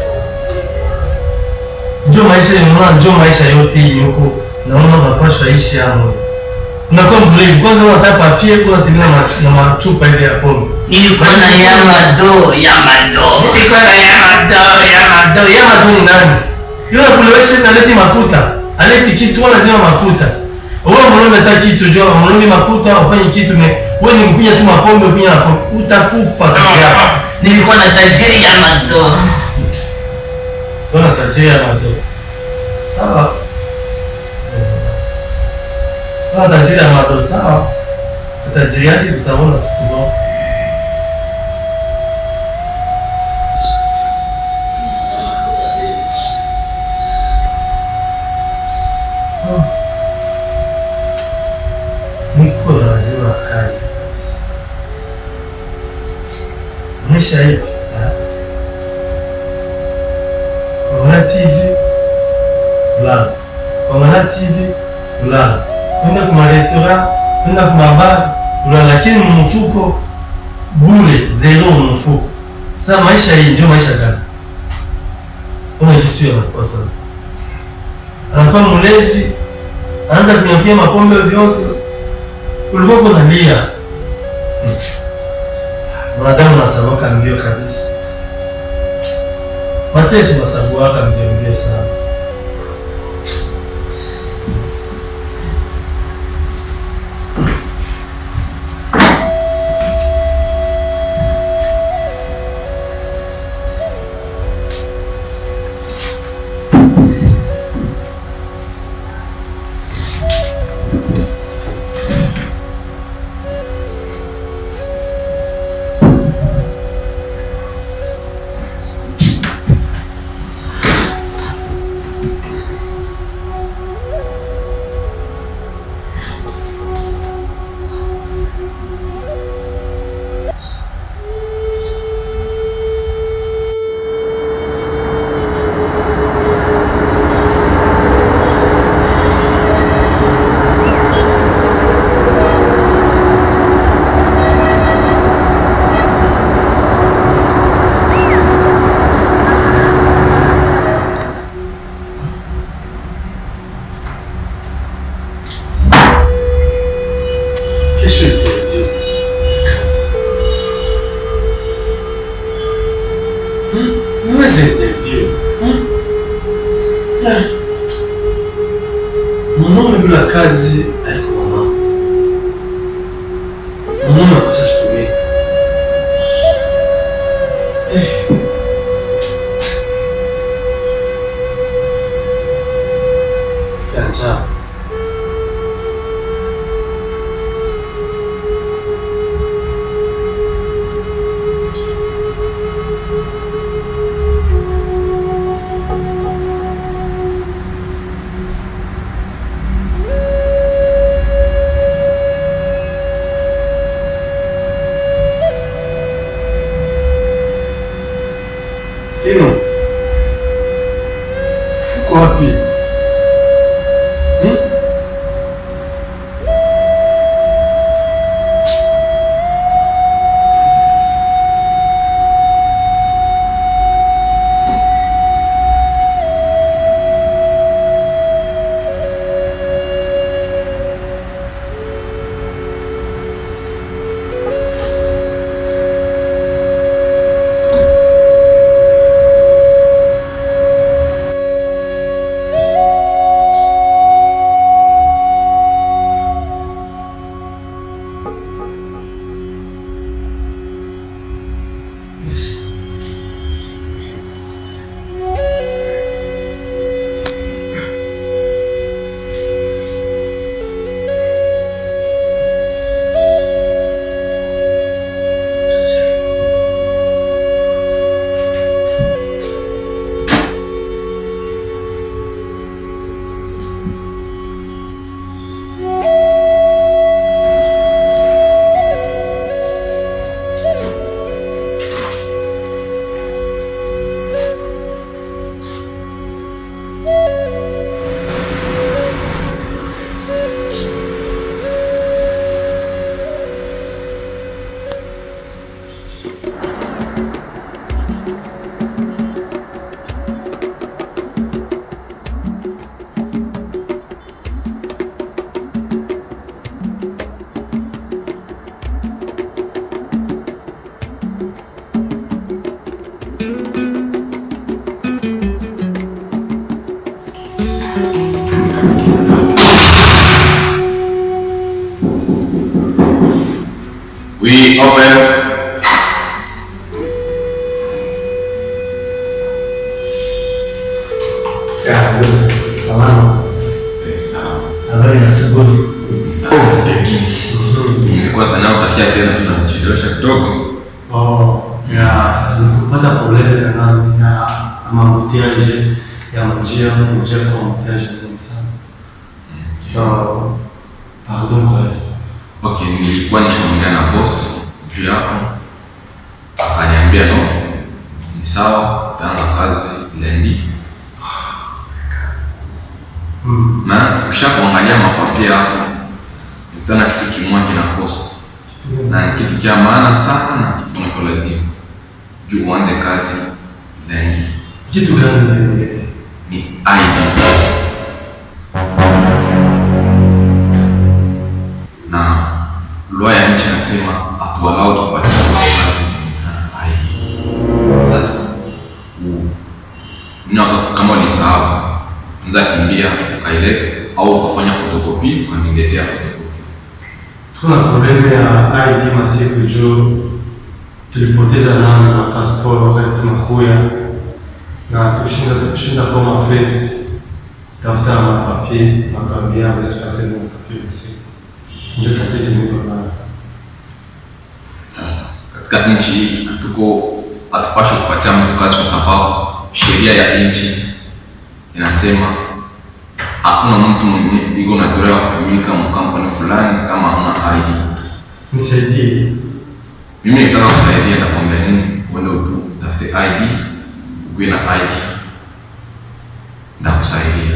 Ndio maisha unaona, ndio maisha yote hii huko. Naona unapaswa ishi hapo. Unakuwa mlevi. Kwanza unataka papie kwa tena na machupa ile ya pombe. Nilikuwa na yamado, yamado. Nilikuwa na yamado, yamado, yamado ni nani? Yule kulewesha na leti makuta. Aleti kitu wala lazima makuta. Wewe mwanaume unataka kitu jua mwanaume makuta ufanye kitu me. Wewe ni mkunya tu mapombe kunya hapo. Utakufa kazi yako. Nilikuwa na tajiri yamado. Bwana tajiri yamado. Sawa. Bwana tajiri yamado sawa. Tajiri yake tutaona siku moja. niko lazima kazi kabisa. Maisha hivi kuangalia TV kulala, kuangalia TV kulala, kwenda kuma restaurant, kwenda kuma bar kulala, lakini mfuko bure, zero mfuko. Sasa maisha hii ndio maisha gani? Kuna hisi anakuwa sasa, anakuwa mlevi, anaanza kunyapia mapombe vyote ulikuwa unalia mwanadamu nasabuka mbio kabisa mateso nasabuaka mbio mbio sana bila kazi haiko mama. Mama anakosa shitumia. Eh. Sikia njaa. Tino. Uko wapi? Hmm? We open. Ya, ndio. Salama. Eh, sawa. Habari ya asubuhi. Sawa. Nilikuwa zanao takia tena tunachelewesha kidogo. Oh, ya nikupata probleme ya nani ya mamutiaje ya njia njia kwa mamutiaje mingi sana. So, pardon kwa hiyo. Okay, nilikuwa nishaongea na boss juu yako. Akaniambia no. Ni sawa, utaanza kazi lendi. Mm. Na ukisha kuangalia mapapia yako, utana kitu kimoja kinakosa. Na ni kitu cha maana sana kunako lazima. Juu uanze kazi lendi. Kitu gani nilileta? Ni ID. Na lugha ya nchi nasema hatuwalau tupatie kazi na ID. Sasa u- ninaweza kama ulisahau, unaweza kimbia ukaileta au ukafanya fotokopi ukaniletea fotokopi. Tuna probleme ya ID masiku juu tulipoteza namba na passport wakati tunakuya na tulishinda tulishinda kwa mafesi tafuta mapapie mapambia msipate mapapie masiku ndio tatizo niko nayo. Sasa katika nchi hii hatuko hatupashi kupatia mtu kazi kwa sababu sheria ya nchi inasema hakuna mtu mwenye iko na dola ya kutumika mkampuni fulani kama hana ID. Nisaidie. Mimi nitaka kusaidia, nakwambia nini? Uende tu utafute ID, ukuwe na ID, ndakusaidia.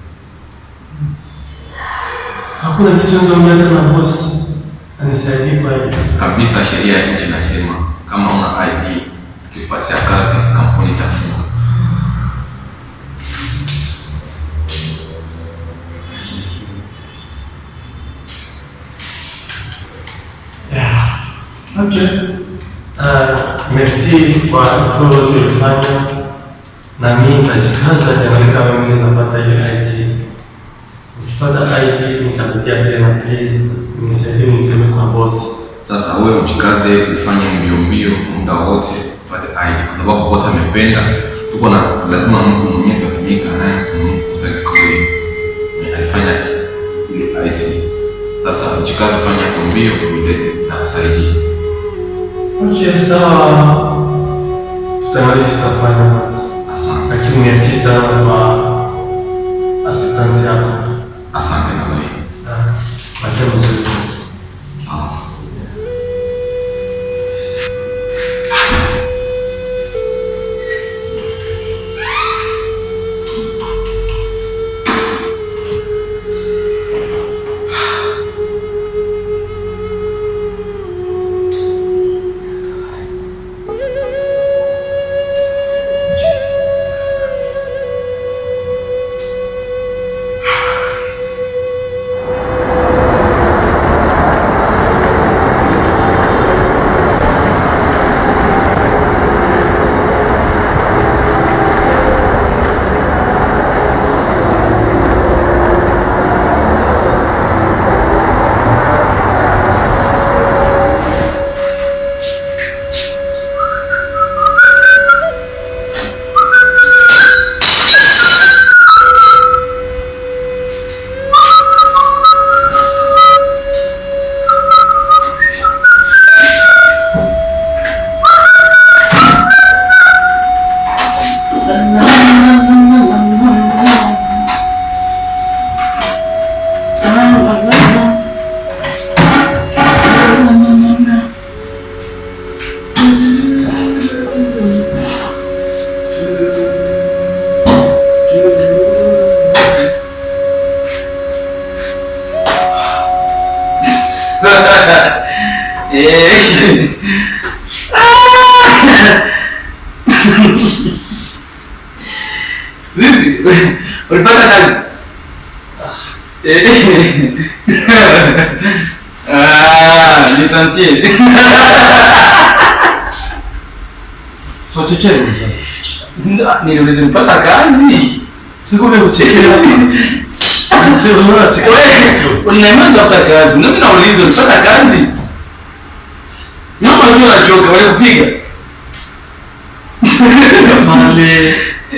Hakuna kitu naweza ongea hata na boss anisaidie kwa hiyo. Kabisa, sheria ya nchi inasema kama huna ID, ukipatia kazi kampuni itafunga. Yeah. Okay. Uh, merci kwa info yote ulifanya na mimi nitajikaza niangalie kama mimi naweza pata ile IT. Pata ID nitakuja tena please. Nisaidie niseme kwa boss. Sasa wewe ujikaze ufanye mbio mbio muda wote upate ID kwa sababu bosi amependa. Tuko na lazima mtu mwenyewe tutumika naye mtu mwenyewe kusa Kiswahili. Mwenye alifanya ile IT. Sasa ujikaze ufanye hapo mbio ulete na kusaidia. Okay, sawa. Tutamaliza tutafanya basi. Asante. Lakini merci sana kwa assistance yako. Asante na wewe. Sawa. Makia mzuri basi. Sawa. Eh. Vipi? Ulipata kazi? Eh. Ah, licencié. Tuachekeni sasa. Niliuliza ulipata kazi? Sikule kuchekea. Chekea mbona chekea? Wewe unaimani unapata kazi? Na mimi nauliza ulipata kazi? Nyama ndio unachoka wale kupiga. Pale.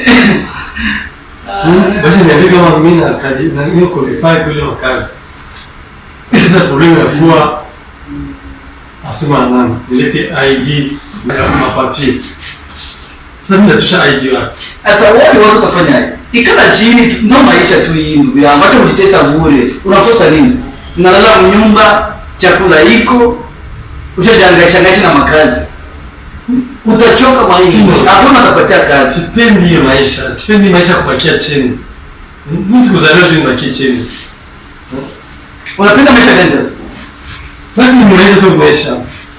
Basi niambie kama mimi na kadi na hiyo qualify kule makazi. Sasa problem ya kuwa asema nani? Nilete ID na mapapie. Sasa mimi natusha ID wapi? Sasa wewe unaweza kufanya ikala chini tu- ndio maisha tu hii ndugu yangu. Acha kujitesa bure. Unakosa nini? Unalala mnyumba, chakula iko, ushajangaisha ngaisha na makazi. Utachoka maisha. Sio. Hakuna atapatia kazi. Sipendi hiyo maisha. Sipendi maisha ya kubakia chini. Mimi sikuzaliwa tu nibakie chini. Unapenda maisha gani sasa? Basi ni maisha tu maisha.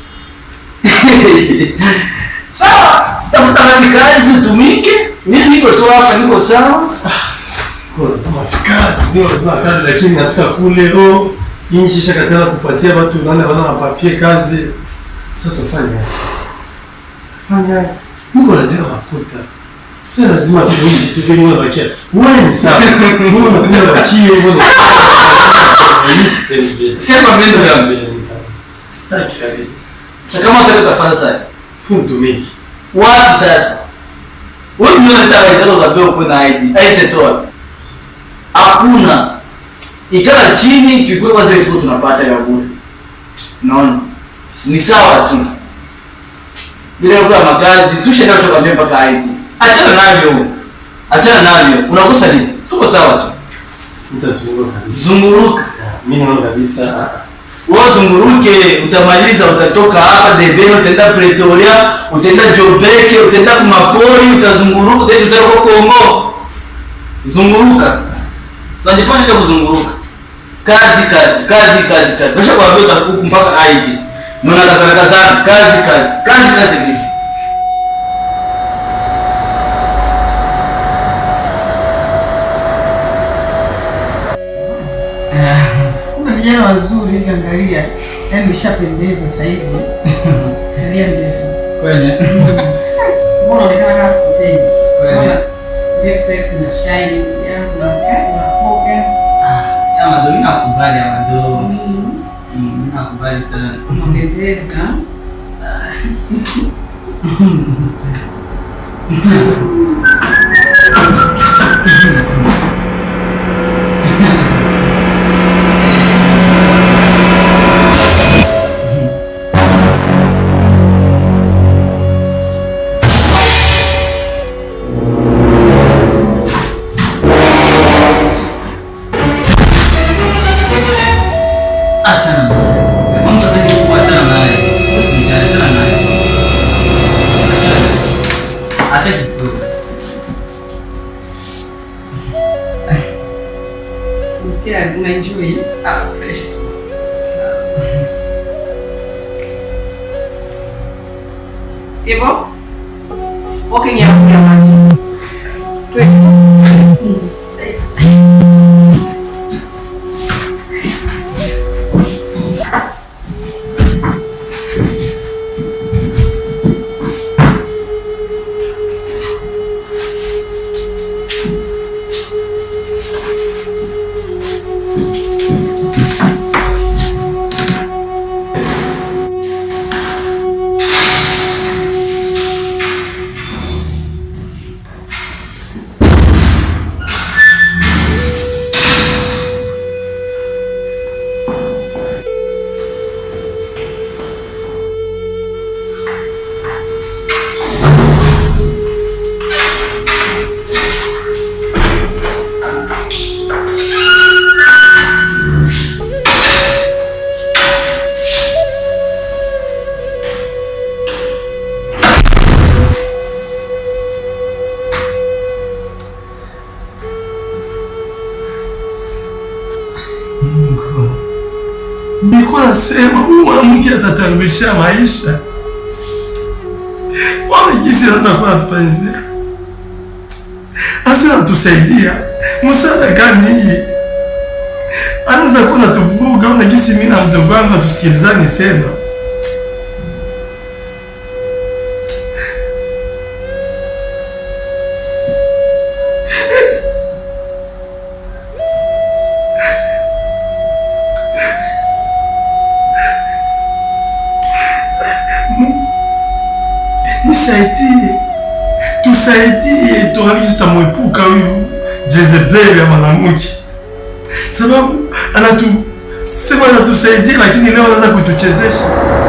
Sawa, tafuta basi kazi utumike. Mimi niko sawa hapa, niko sawa. Kwa lazima kazi, ndio lazima kazi lakini nafika kule oh inchi shakatana kupatia watu nane wana mapapie kazi. Sasa tufanye nini sasa? Fanya Mungu lazima makuta. Sio lazima tuishi tu vile wewe bakia. Wewe ni sawa. Mungu anakuja bakie wewe. Mimi sipendi. Sikia kwa mimi yangu. Sitaki kabisa. Sasa kama unataka kufanya sasa. Fundu miki. Wapi sasa? Wewe ndio unataka hizo za beo kuna ID. ID toa. Hakuna. Ikala chini tukue kwanza vitu tunapata ya bure. Naona. Ni sawa tu. Bila kwa makazi, susha ndio chokwambia mpaka ID. Achana navyo. Achana navyo. Unakosa nini? Tuko sawa tu. Nitazunguka kabisa. Zunguruka. Mimi naona kabisa Wewe zunguruke, utamaliza, utatoka hapa Debeni, utaenda Pretoria, utaenda Jobeke, utaenda kumapori, utazunguruka, utaenda utaenda kwa Kongo. Zunguruka. Unajifanya ndio kuzunguruka. Kazi kazi, kazi kazi kazi. Kisha kwambia utakuku mpaka ID. Mwana kazana kazana, kazi kazi. Kazi kazi vipi? Kuna vijana wazuri hivi, angalia, yaani umeshapendeza sasa hivi. Angalia ndefu, Kweli. mbona unaonekana kama sikuteni? Kweli. Mbona ndefu sasa hivi zina shine, yaani una unapoka. Amado, mimi nakubali Amado. Mm, mimi nakubali sana. Umependeza. Achana naye. Mambo yote ni kuachana naye. Usijali, achana naye. Achana naye. Hata kidogo. Nisikia unaenjoy. Ah, fresh. Hivyo? Walking ya ya maji. Twende. Nilikuwa nasema huyu mwanamke atataribisha maisha. Wana jinsi anaweza kuwa anatufanyizia. Asa anatusaidia. Msaada gani hii? Anaweza kuwa anatuvuruga una jinsi mimi na mdogo wangu hatusikilizani tena. Nisaidie, tusaidie, tuangalie tutamwepuka huyu Jezebeli ya mwanamke, sababu anatu sema anatusaidia, lakini leo anaanza kutuchezesha.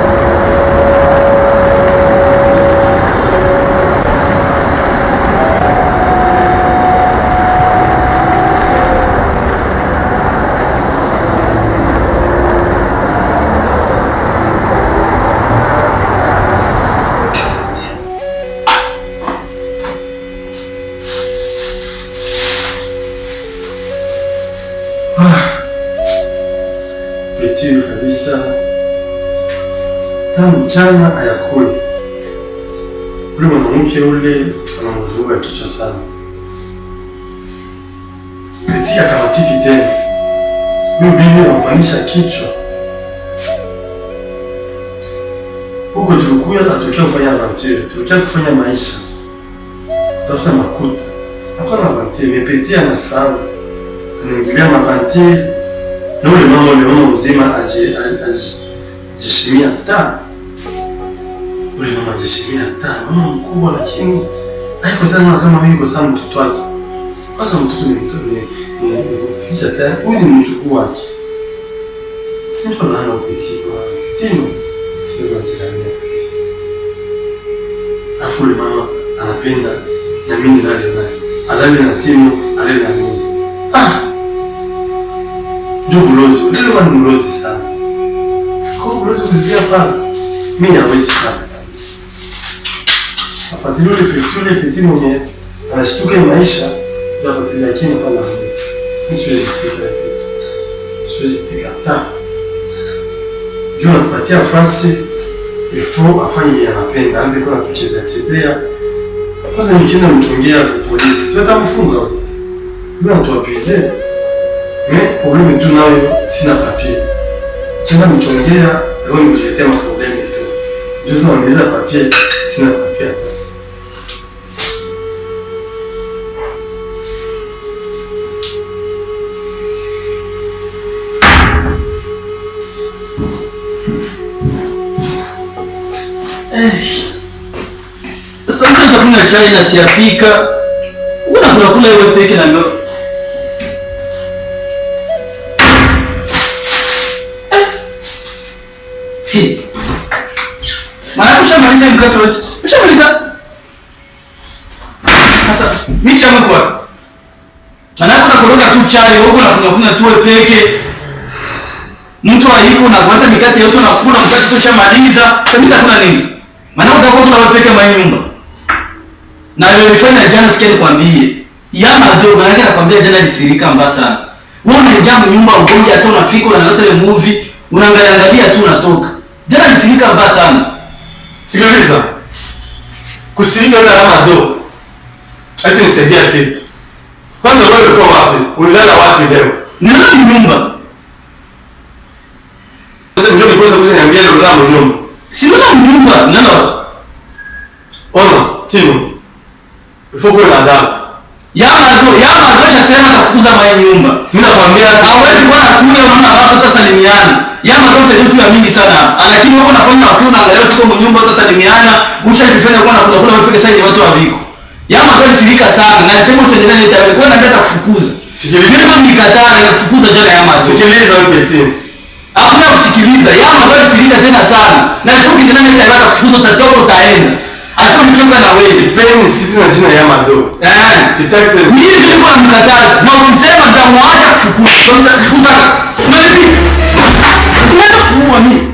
Petio kabisa, tangu mchana hayakuli. Ule mwanamke ule anamvuruga kichwa sana. Peti akamatiki tena, huyu bibi anampanisha kichwa. Huko tulikuya atokea kufanya aventure, tulikuya kufanya maisha, tafuta makuta. Hapana aventure, mepeti anasahau, anaingilia maventure na ule mama ule mama mzima aji- aji- aji- ajishimia taa ule mama ajishimia taa mama mkubwa lakini haiko tena kama huyu kwa sababu mtoto wake kwanza mtoto ni ni- ni- ni kisha tayari huyu ni mjukuu wake si mtu anaana upitii kwa tino tino anajilamia kabisa afu ule mama anapenda na mimi nilale naye alale na tino alale na mimi ah ndio mlozi ule mama ni mlozi sana kwa hiyo mlozi kuzidia pale mimi hawezi pale kabisa afuatilie ule peti ule peti mwenye anashtuka hii maisha ndio afuatilie lakini hapana mimi siwezi kufika ile kitu siwezi kufika hata juu anapatia nafasi ilifo afanye vile anapenda aanze kuwa kuchezea chezea kwanza nikienda mchongea polisi sio atamfunga wewe mimi anatuapize mais problème tu nayo sina papier kienda mchongea leo nikuletea maproblème tu ndio sasa niweza papier sina papier hata kunywa chai na siafika. Una kula kula wewe peke na ndio. Hey. Maana ushamaliza mkate wote. Ushamaliza. Sasa mimi chama kwa. Maana kuna koroga tu chai huko na kunywa kunywa tu wewe peke. Mtu aliko na kuata mikate yote na kula mkate tu shamaliza. Sasa mimi nakula nini? Maana utakuwa kula wewe peke mwa nyumba. Na wewe ulifanya jana sikia nikwambie. Yama do maana yake nakwambia jana nisirika mbaya sana. Wewe unaingia nyumba ugonja hata unafika unaanza ile movie unaangalia angalia tu unatoka. Jana nisirika mbaya sana. Sikiliza. Kusirika na alama do. Hata nisaidia kitu. Kwanza wewe ulikuwa wapi? Ulilala wapi leo? Nilala nyumba. Sasa njoo nikuweza kuja niambia leo ulilala nyumba. Sinala nyumba. Nala. Ona, Timo. Ifo kuwe na adabu. Yama do, yama do shasema tafukuza mwa nyumba. Mimi nakwambia Hawezi kuwa nakuja unaona watu utasalimiana. Yama do sasa vitu ya mingi sana. Lakini wako nafanya wakiwa unaangalia tuko mnyumba utasalimiana, ushajifanya kuwa nakula kula wewe peke sasa ni watu wa viko. Yama do nisirika sana na nisema usiendelee nita wewe kwa ndio kufukuza. Sikiliza. Mimi nikataa na kufukuza jana yama do. sikiliza wewe Timo. Hakuna kusikiliza. Yama do nisirika tena sana. Na sio kijana nitaenda kufukuza utatoka utaenda. Asio nichoka na wewe. Sipendi sisi na jina ya Mado. Eh. Sitaki tena. Mimi nilikuwa namkataza na ukisema nitamwacha kufukuza. Uta mimi unaweza kuua mimi.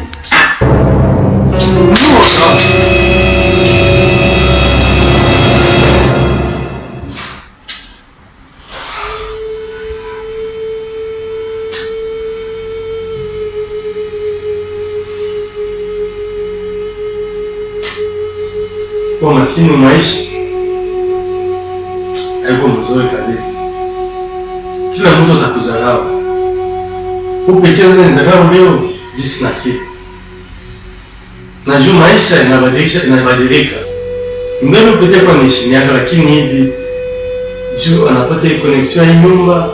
Kwa maskini wa maisha haiko mzuri kabisa. Kila mtu atakudharau. Kupitia wewe nizarau leo, juu sina kitu. Najua maisha inabadilisha inabadilika. Mbele upitia kwa naishi yako lakini hivi juu anapata hii connection ya hii nyumba.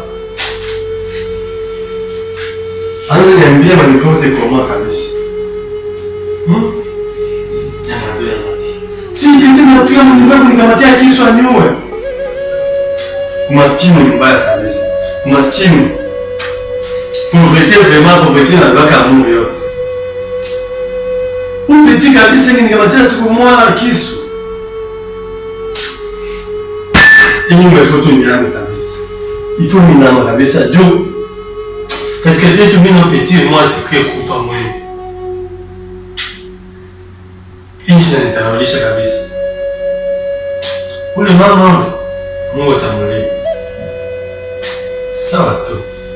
Anza niambia manikote kwa mwaka kabisa. Hmm? Jamaa ndio si kiti mnafika mnivaa kunikamatia kisu aniue. Umaskini ni mbaya kabisa. Umaskini. Pauvreté vraiment pauvreté na baka Mungu yote. Upiti kabisa nikamatia siku moja kisu. Hii nyumba ifoto ni yangu kabisa. Ifo minama kabisa juu katika yetu mimi na petit moi siku ya kufa mwenyewe. Nchi inanisahaulisha kabisa. Ule mama ule, Mungu atamlipa. Sawa tu.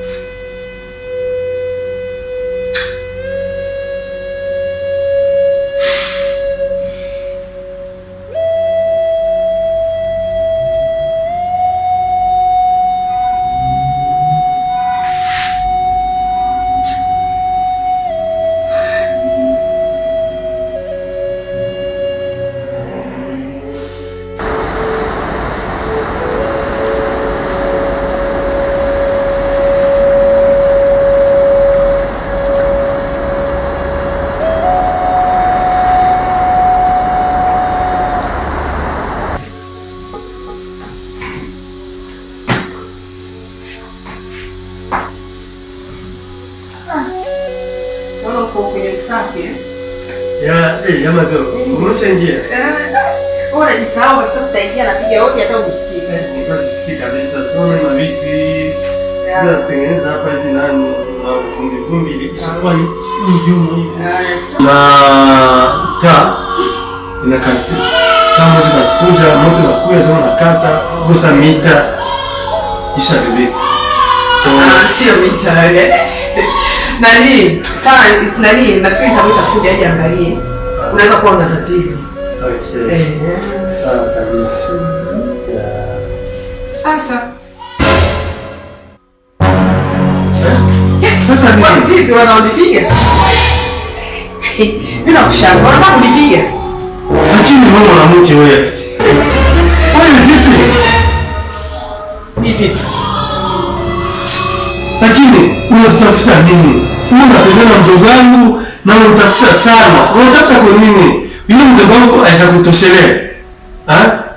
Naona uko kwenye usafi eh? Ya, eh, ya madoro. Umeshaingia? Eh, unajisahau kabisa tutaingia napiga yote hata usikie. Basi sikii kabisa. Siona na viti. Bila kutengeneza hapa hivi nani na vumbi vumbi ilishakuwa ni mjumu hivi. Na taa inakata. Saa moja nakuja, moto nakuja sana nakata, gusa mita. Isha bebe. So, Ah, sio mita eh. Nani? Taa is nani? Nafikiri nitamwita fundi aje angalie. Unaweza kuwa una tatizo. okay. Eh. Sawa kabisa. Ya. Sasa. Sasa Kwa ni vipi wanaonipiga? Mimi nakushangaa, wanataka kunipiga. lakini wewe mwanamke wewe. Wewe vipi? Ni vipi? lakini unatafuta nini? Wewe unatembea na mdogo wangu na unatafuta sana. Unatafuta kwa nini? Yule mdogo wangu aisha kutoshelea. Ha?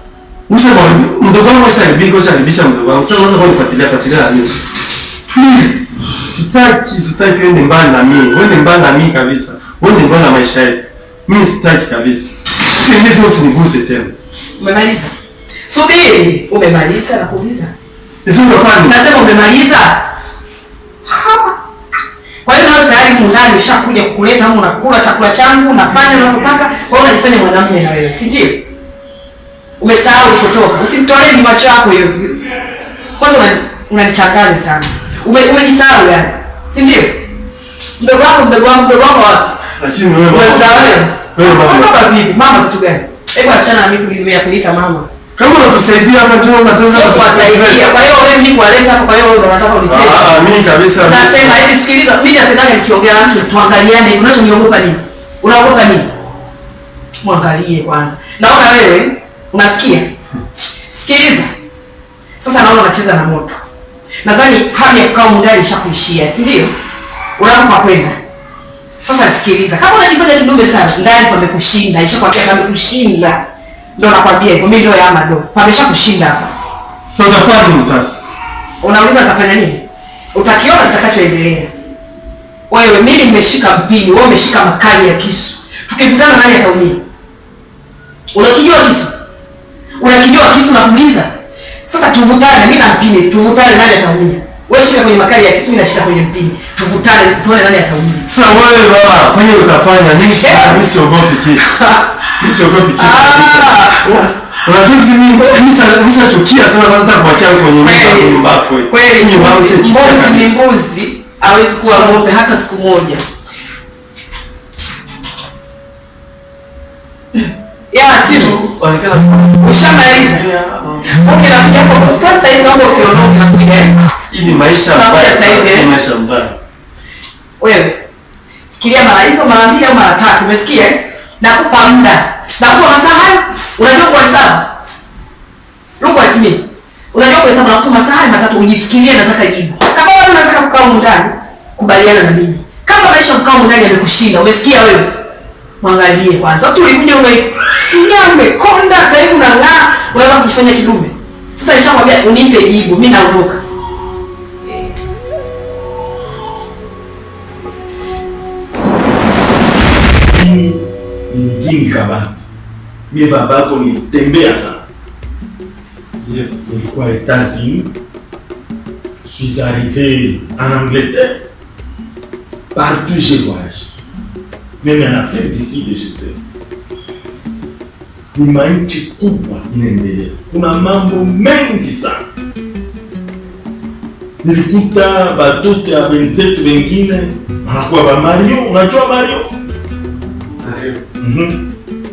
Usha kwa mdogo wangu usharibika usharibisha mdogo wangu. Sasa unaweza kunifuatilia fuatilia na mimi. Please, sitaki sitaki uende mbali na mimi. Uende mbali na mimi kabisa. Uende mbali na maisha yetu. Mimi sitaki kabisa. Sipendi tu usiniguse tena. Umemaliza? Subiri, umemaliza na kuuliza. Sisi utafanya. Nasema umemaliza. Ha. Kwa hiyo nawe tayari mundani ushakuja kukuleta hapo unakula chakula changu, unafanya unavyotaka, kwa hiyo unajifanya mwanamume na wewe, si ndio? Umesahau ulikotoka. Usimtolee ni macho yako hiyo. Kwanza unani- unanichanganya sana. Ume, umejisahau yani. Si ndio? Mdogo wangu, mdogo wangu, mdogo wangu wapi? Lakini wewe mama. Umemsahau wewe? Wewe mama. Baba vipi? Mama kitu gani? Hebu achana na mimi kulimea kuita mama. Kama unatusaidia hapa tunaweza tunaweza Sio kuwasaidia. Kwa hiyo wewe mimi kuwaleta hapa, kwa hiyo wewe ndo unataka unicheze. Ah, mimi kabisa. Nasema hivi, sikiliza, mimi napendaga nikiongea na mtu tuangaliane. Unachoniogopa nini? Unaogopa nini? Mwangalie kwanza. Naona wewe unasikia? Sikiliza. Sasa naona unacheza na moto. Nadhani hamu ya kukaa mundani ishakuishia, si ndio? Unapopa kwenda. Sasa sikiliza, kama unajifanya kidume sana, ndani pamekushinda, ishakwambia pamekushinda. Ndio nakwambia hivyo, mimi ndio ya Amado. Pameshakushinda hapa. Sasa utafanya nini sasa? Unauliza nitafanya nini? Utakiona kitakachoendelea. Wewe mimi nimeshika mpini, wewe umeshika makali ya kisu. Tukivutana nani ataumia? Unakijua kisu? Unakijua kisu na kuuliza? Sasa tuvutane, mimi na mpini, tuvutane nani ataumia? Wewe shika kwenye makali ya kisu, mimi nashika kwenye mpini. Tuvutane, tuone nani ataumia. Sasa wewe baba, fanya utafanya. Mimi si mimi siogopi kitu. Mimi siogopi kitu kabisa. Ah! Unajua hizi mimi nimeshachukia sana kwanza hata kuachia kwenye nyumba Kweli. nyumba yako. Kweli Mimi wao mbuzi sichukia mbuzi ni kabisa. mbuzi, hawezi kuwa ng'ombe hata siku moja. Ya timu Waonekana ushamaliza. Okay, nakuja hapo sasa hivi naomba usiondoke nakuja. eh. hii ni maisha Tunakuja mbaya. sasa hivi, sana, eh? ni maisha mbaya. Wewe fikiria mara hizo mara mbili au mara tatu, umesikia? eh? Nakupa muda. Nakupa masaa hayo. Unajua kuhesabu? Look at me. Unajua kuhesabu nakupa masaa hayo matatu ujifikirie nataka jibu. Kama wewe unataka kukaa humu ndani, kubaliana na mimi. Kama maisha kukaa humu ndani yamekushinda, umesikia wewe? Mwangalie kwanza. Mtu ulikuja umesikia umekonda, sasa hivi unang'aa, unaweza kujifanya kidume. Sasa nishakwambia unipe jibu, mimi naondoka. Mimi ni mjingi kabisa. Mimi babako nilitembea sana. Nilikuwa États-Unis. Je suis arrivé en Angleterre. Partout j'ai voyagé. Même en Afrique d'ici de j'étais. Ni manchi kubwa inaendelea. Kuna mambo mengi sana. Nilikuta batoto ya wenzetu wengine wanakuwa ba Mario. Unajua Mario? Mhm.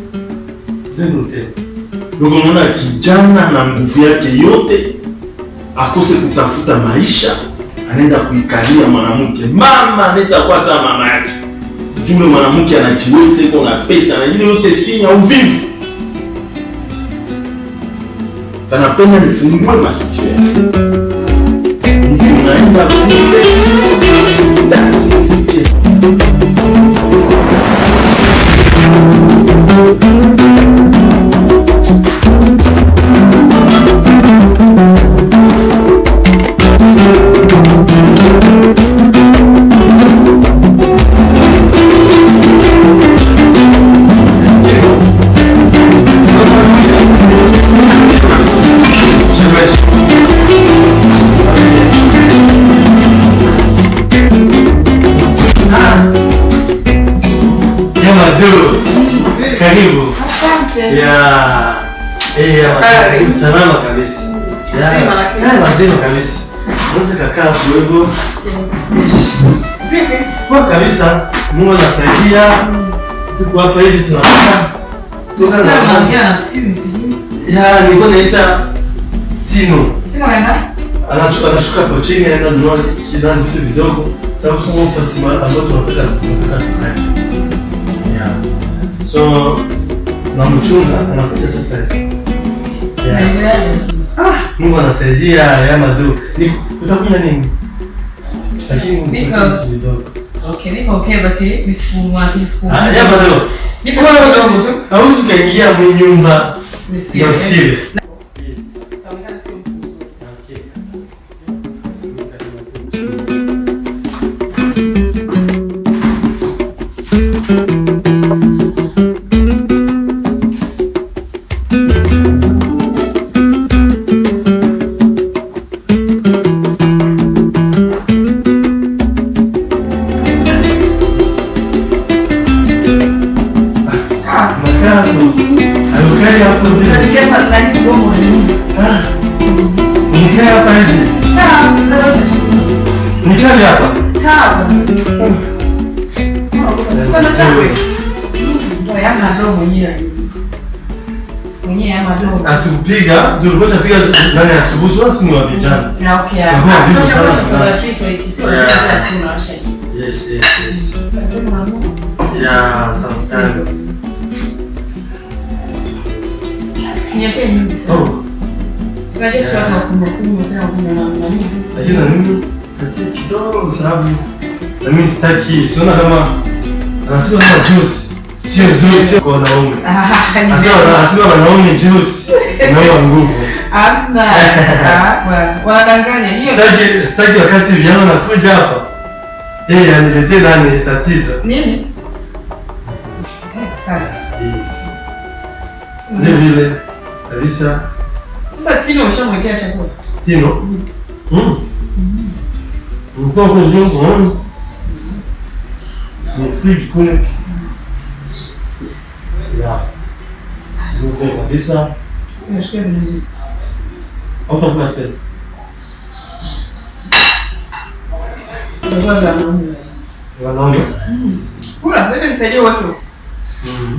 Donc unaona kijana na nguvu yake yote akose kutafuta maisha, anaenda kuikalia mwanamke. Mama anaweza kuwa sawa mama yake, jule mwanamke anajiweza, iko na pesa na ile yote sinya uvivu. Kanapenda nifungue masikio yake. Hivi unaenda kule ndani nisikie. Yamado. Karibu. Asante. Ya. Eh, ya Karibu. salama kabisa. Ya. Mzima lakini. Ya, mazima kabisa. Unaweza kakaa hapo hivyo. Kwa kabisa. Mungu anasaidia. Tuko hapa hivi tunakaa. Tuko na na simu sijui. Ya, nilikuwa naita Tino. Sema unaenda? Anashuka anashuka hapo chini anaenda kununua kila vitu vidogo. Sababu kama pasi ambayo tunataka tunataka tukae. Ya. So na mchunga anakuja sasa. Ya. Ah, Mungu anasaidia ya madu. Ni utakunya nini? Lakini Niko. vitu vidogo. Okay, niko okay but nisifumwa nisifumwa. Ah, ya madu. Niko Wewe kidogo tu. hausi kaingia mwenye nyumba ya Nisiwe. usile. nani mdomo na nini. Ah. Nikae hapa hivi. Kaa, ndio chakula. Nikae hapa. Kaa. Sasa na chakula. Ndio yana ndomo mwenyewe. Mwenyewe yana ndomo. Atupiga, ndio ulikuwa tunapiga ndani ya asubuhi, sio simu ya vijana. Na okay. Kwa hiyo vipo sana Sasa sana. Afrika hiki sio lazima kila siku unawasha hii. Yes, yes, yes. Sasa ndio maana. Yeah, sometimes. Sinyekee nyingi sana. Oh, Tunajua si watu wa kumbukumbu sana kuna na nani. lakini na mimi tatia kidogo kwa sababu na mimi sitaki, siona kama anasema kama juice sio nzuri, sio kwa wanaume. Ah, ni Anasema anasema wanaume juice inaua nguvu. Hamna. Ah, bwana. Wanadanganya hiyo. Sitaki sitaki wakati vijana wanakuja hapa. Eh, aniletee nani tatizo. Nini? Eh, Asante. Yes. Ni vile kabisa Sasa Tino ushamwekea chakula. Tino. Mm. Mko kwa nyumba wangu. Ni free kule. Ya. Ndio kabisa. Nashukuru Mungu. Hapa kuna tena. Ndio ndio naona. Wanaume. Kula, leta nisaidie watu. Mm.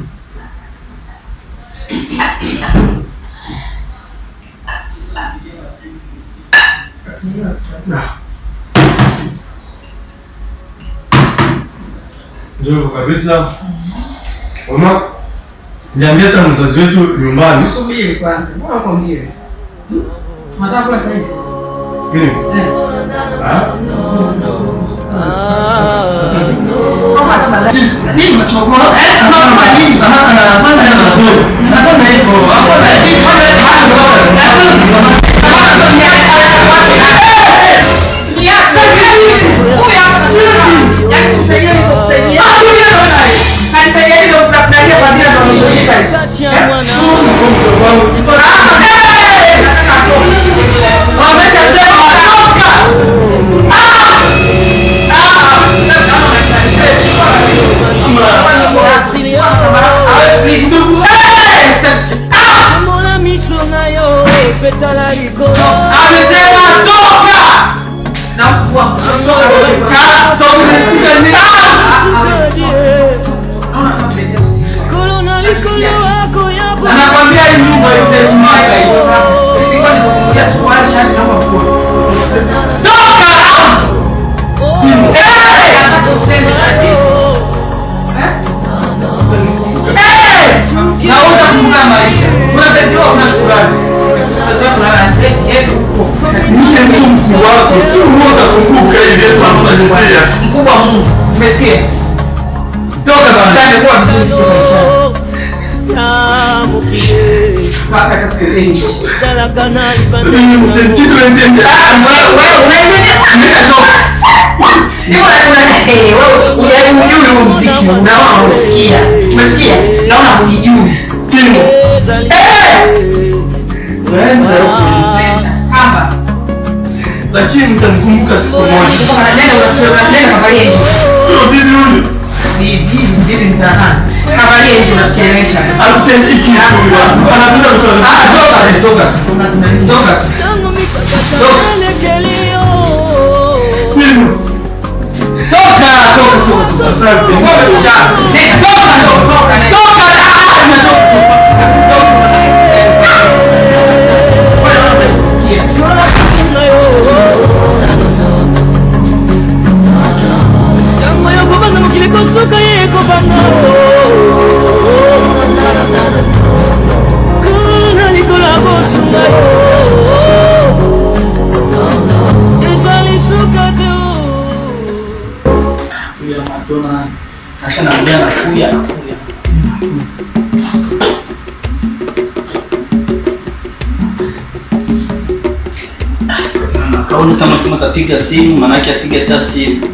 Na. Ndio kabisa. Mama, niambia hata mzazi wetu nyumbani. Subiri kwanza. Mbona uko mbio? Unataka kula sasa hivi? Mimi. Eh. Ah? Kama hata baadaye. Nini machogoro? Eh, kama nini? Hapana hivyo. Hapana Niache. Huyu hapa anasema. Yaani kumsaidia ni kumsaidia. Kanisaidia ndio mtakudalia kwa ajili ya ndio Mbona miso nayo petala likolo kolo na likolo wako ya bwana Anakwambia hii nyumba yote kumwaga hiyo. Na utakumbuka maisha. Unasaidiwa una shukrani. Mimi ndio mkuu wako, si wewe utakumbuka ile tunafanyia. mkubwa Mungu umesikia toka msichana kuwa vizuri sio msichana tamukile mpaka kaskazini talakana Mimi mtendito ndende. wewe wewe unaendelea ameshatoka Hivyo una eh wewe unajui huo muziki unaona unasikia umesikia naona hujui timu Unaenda huko. hapa Lakini mtamkumbuka siku moja. kama nenda unatoka nenda kavalie nje Huyo bibi huyu. bibi bibi msahani kavalie nje unatuchelewesha Ausentiki huyu. Anapenda kutoka. ah toka toka toka tangu mikakatananekelio Timu. toka toka toka Asante. Wewe mchana. Nenda, toka, toka, toka, nenda. Toka, ah, nimetoka, toka. Toka, toka. Wewe unasikia. jango yokobanda mokili kosuka ye ekobanda kuna likolo ya kosunga yo ezali suka te Kuya matona. Sasa naambia nakuya nakuya. Kauni kama sema tapiga simu, manake apiga hata simu.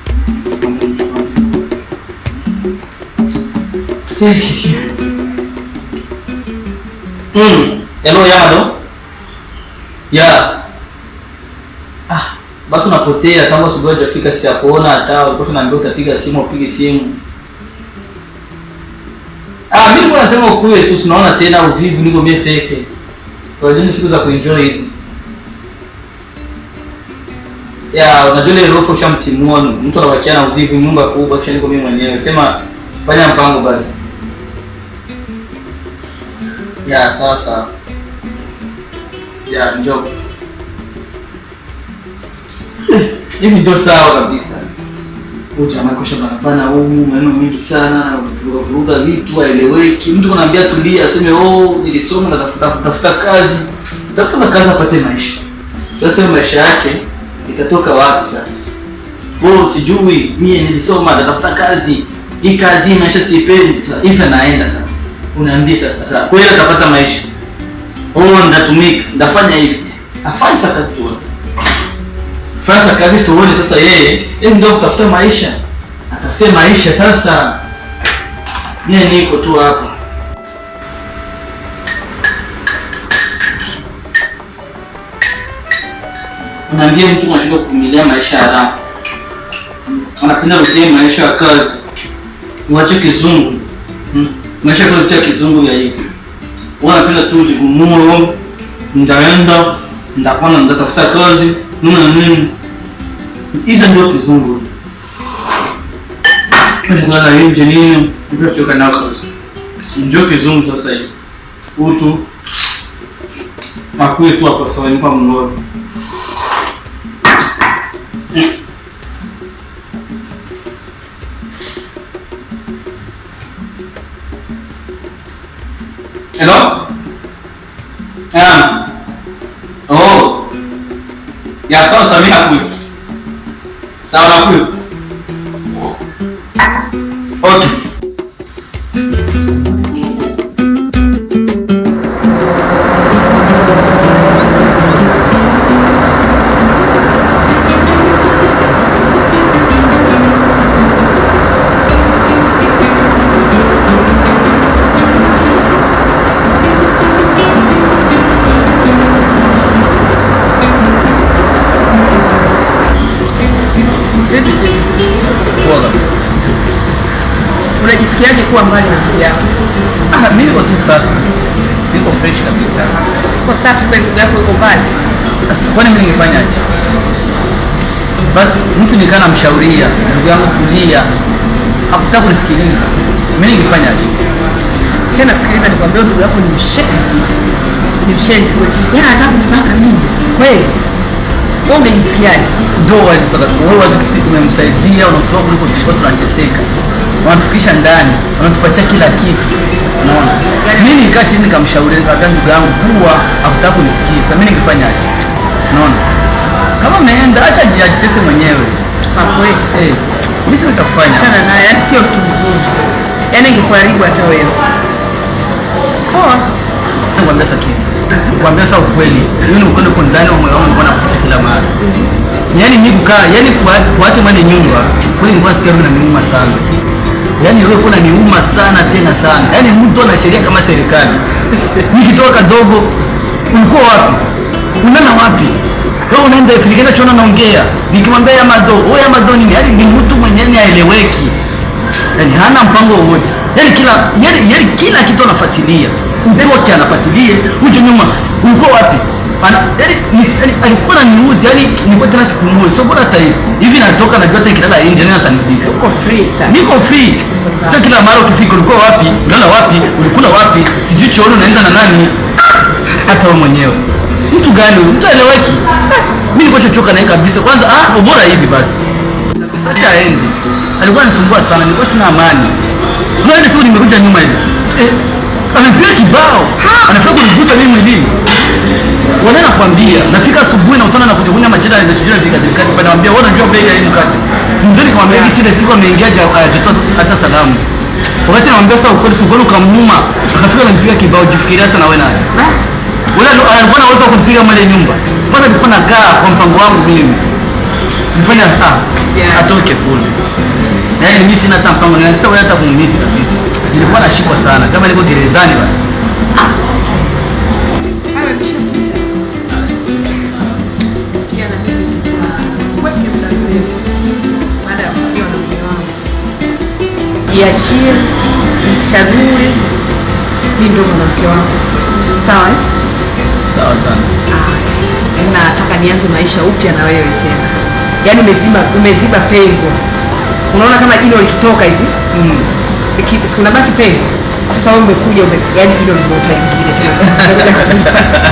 Mm. Hello Yamado. Ya. Ah, basi unapotea tangu asubuhi hujafika si ya kuona hata ulikuwa unaambia utapiga simu upige simu. Ah, mimi nilikuwa nasema ukuwe tu tunaona tena uvivu niko mie peke. Unajua ni siku za kuenjoy hizi. Ya, unajua ile roho ushamtimua mtu anabakia na uvivu nyumba kubwa sasa niko mimi mwenyewe. Sema fanya mpango basi. Ya, sawa sawa. Ya, njoo. Hivi ndio sawa kabisa. Ujamaa kosha banapana humu maneno mengi sana, vuruga vuruga vitu haeleweki. Mtu kunaambia tulia, aseme oh, nilisoma na tafuta tafuta kazi. Tafuta kazi apate maisha. Sasa hiyo maisha yake itatoka wapi sasa? Oh, sijui mie nilisoma natafuta kazi. Hii kazi hii maisha siipendi. Sasa hivi naenda sasa. Unaambia sasa, sasa kweli atapata maisha. Oh, ndatumika, ndafanya hivi. Afanye sasa kazi tuone. Fanya kazi tuone sasa yeye, yeye ndio kutafuta maisha. Atafute maisha sasa. Mimi niko tu hapa. Unaambia mtu anashindwa kuvumilia maisha ya raha. Anapenda rudie maisha ya kazi. Uache kizungu. Hmm. Maisha kwa kizungu ya hivi. Wewe unapenda tu jigumuo. Ndaenda, ndakuwa na ndatafuta kazi, nini na nini. Hizo ndio kizungu. Mshangana nje nini? Ndio choka nao kabisa. Ndio kizungu sasa hivi. Utu. Akuwe tu hapa sawa ni kwa mnoro. Hello? Ah. Oh. Ya sawa sawa mimi nakuja. Sawa nakuja. Okay. Vipi tena? Poa kabisa. Unajisikiaje kuwa mbali na ndugu yako? Ah, mimi niko tu safi. Niko fresh kabisa. Uko safi kweli ndugu yako yuko mbali? Sasa kwani mimi ningefanyaje? Basi mtu nikaa namshauria, ndugu yangu tulia. Hakutaka kunisikiliza. Mimi ningefanyaje? Tena sikiliza nikwambie ndugu yako ni mshenzi. Ni mshenzi kweli. Yeye anataka kunibaka mimi. Kweli? Wewe umejisikiaje? Ndio wewe sasa wewe wazi kisi umemsaidia unatoa kuliko tulikuwa tunateseka. Wanatufikisha ndani, wanatupatia kila kitu. Unaona? Mimi nikaa chini nikamshauri nikamwambia ndugu yangu kuwa hakutaka kunisikia. Sasa mimi ningefanyaje? Unaona? Kama ameenda acha ajitese mwenyewe. Kwa kweli. Eh, mimi sina cha kufanya. Achana naye, yaani sio mtu mzuri. Yaani ingekuharibu hata wewe. Poa. Nikwambia sasa kitu. Nikwambia sasa ukweli. Hiyo ni ukweli uko ndani wa moyo wangu nilikuwa nafuta kila mara. Yaani mimi kukaa, yaani kuacha kuacha mwenye nyumba, kweli nilikuwa nasikia roho inaniuma sana. Yaani roho ilikuwa inaniuma sana tena sana. Yaani mtu ana sheria kama serikali. Nikitoka kadogo, ulikuwa wapi? Unaenda wapi? Wewe unaenda ifinikana chona naongea. Nikimwambia ya mado, wewe ya mado nini? Yaani ni mtu mwenyewe haeleweki. Yaani hana mpango wowote. Yaani kila yaani, yaani kila kitu anafuatilia. Utoke anafuatilie, uje nyuma. Ulikuwa wapi? Ana, yaani, nis- yaani alikuwa ananiuzi, yaani nilikuwa tena sikumui. Sio bora hata hivi. Hivi natoka najua hata nikilala nje nani ataniuliza. Uko free sana. Niko free. Sio kila mara ukifika ulikuwa wapi? Ulala wapi? Ulikula wapi? Sijui chooni unaenda na nani? Hata wewe mwenyewe. Mtu gani huyu? Mtu aeleweki. Mimi nilikuwa chochoka naye kabisa. Kwanza ah, bora hivi basi. Sasa acha aende. Alikuwa anisumbua sana, nilikuwa sina amani. Unaona siku nimekuja nyuma hivi. Eh, amepiga kibao. Anafika kunigusa mimi mwilini. Wanaenda kwambia, nafika asubuhi na utana na kujukunya majira ya sijui zika zika kwa naambia wewe unajua bei ya hii mkate. Ndio nikamwambia hivi sile siku ameingia haja hajatoa hata salamu. Wakati namwambia sasa ukweli sio kweli ukamnyuma, akafika ananipiga kibao jifikiria hata na wewe naye. Wewe alikuwa anaweza kunipiga mali nyumba. Kwanza nilikuwa nakaa kwa mpango wangu mimi. Sifanya ah, atoke kule. Yaani mimi sina hata mpango na sitawahi hata kumumizi kabisa. Nilikuwa nashikwa sana kama niko gerezani bana. Hayo yameshapita. Pia na mimi nilikuwa kweke muda mrefu baada ya kufiwa na mume wangu. Jiachie, jichague, mimi ndo mwanamke wangu. Sawa eh? sawa sana Yaani nataka nianze maisha upya na wewe tena yaani umeziba umeziba pengo unaona kama jino likitoka hivi mm. sikunabaki pengo sasa wewe umekuja ume, yaani jino limeota lingine tena Umekuja kuziba.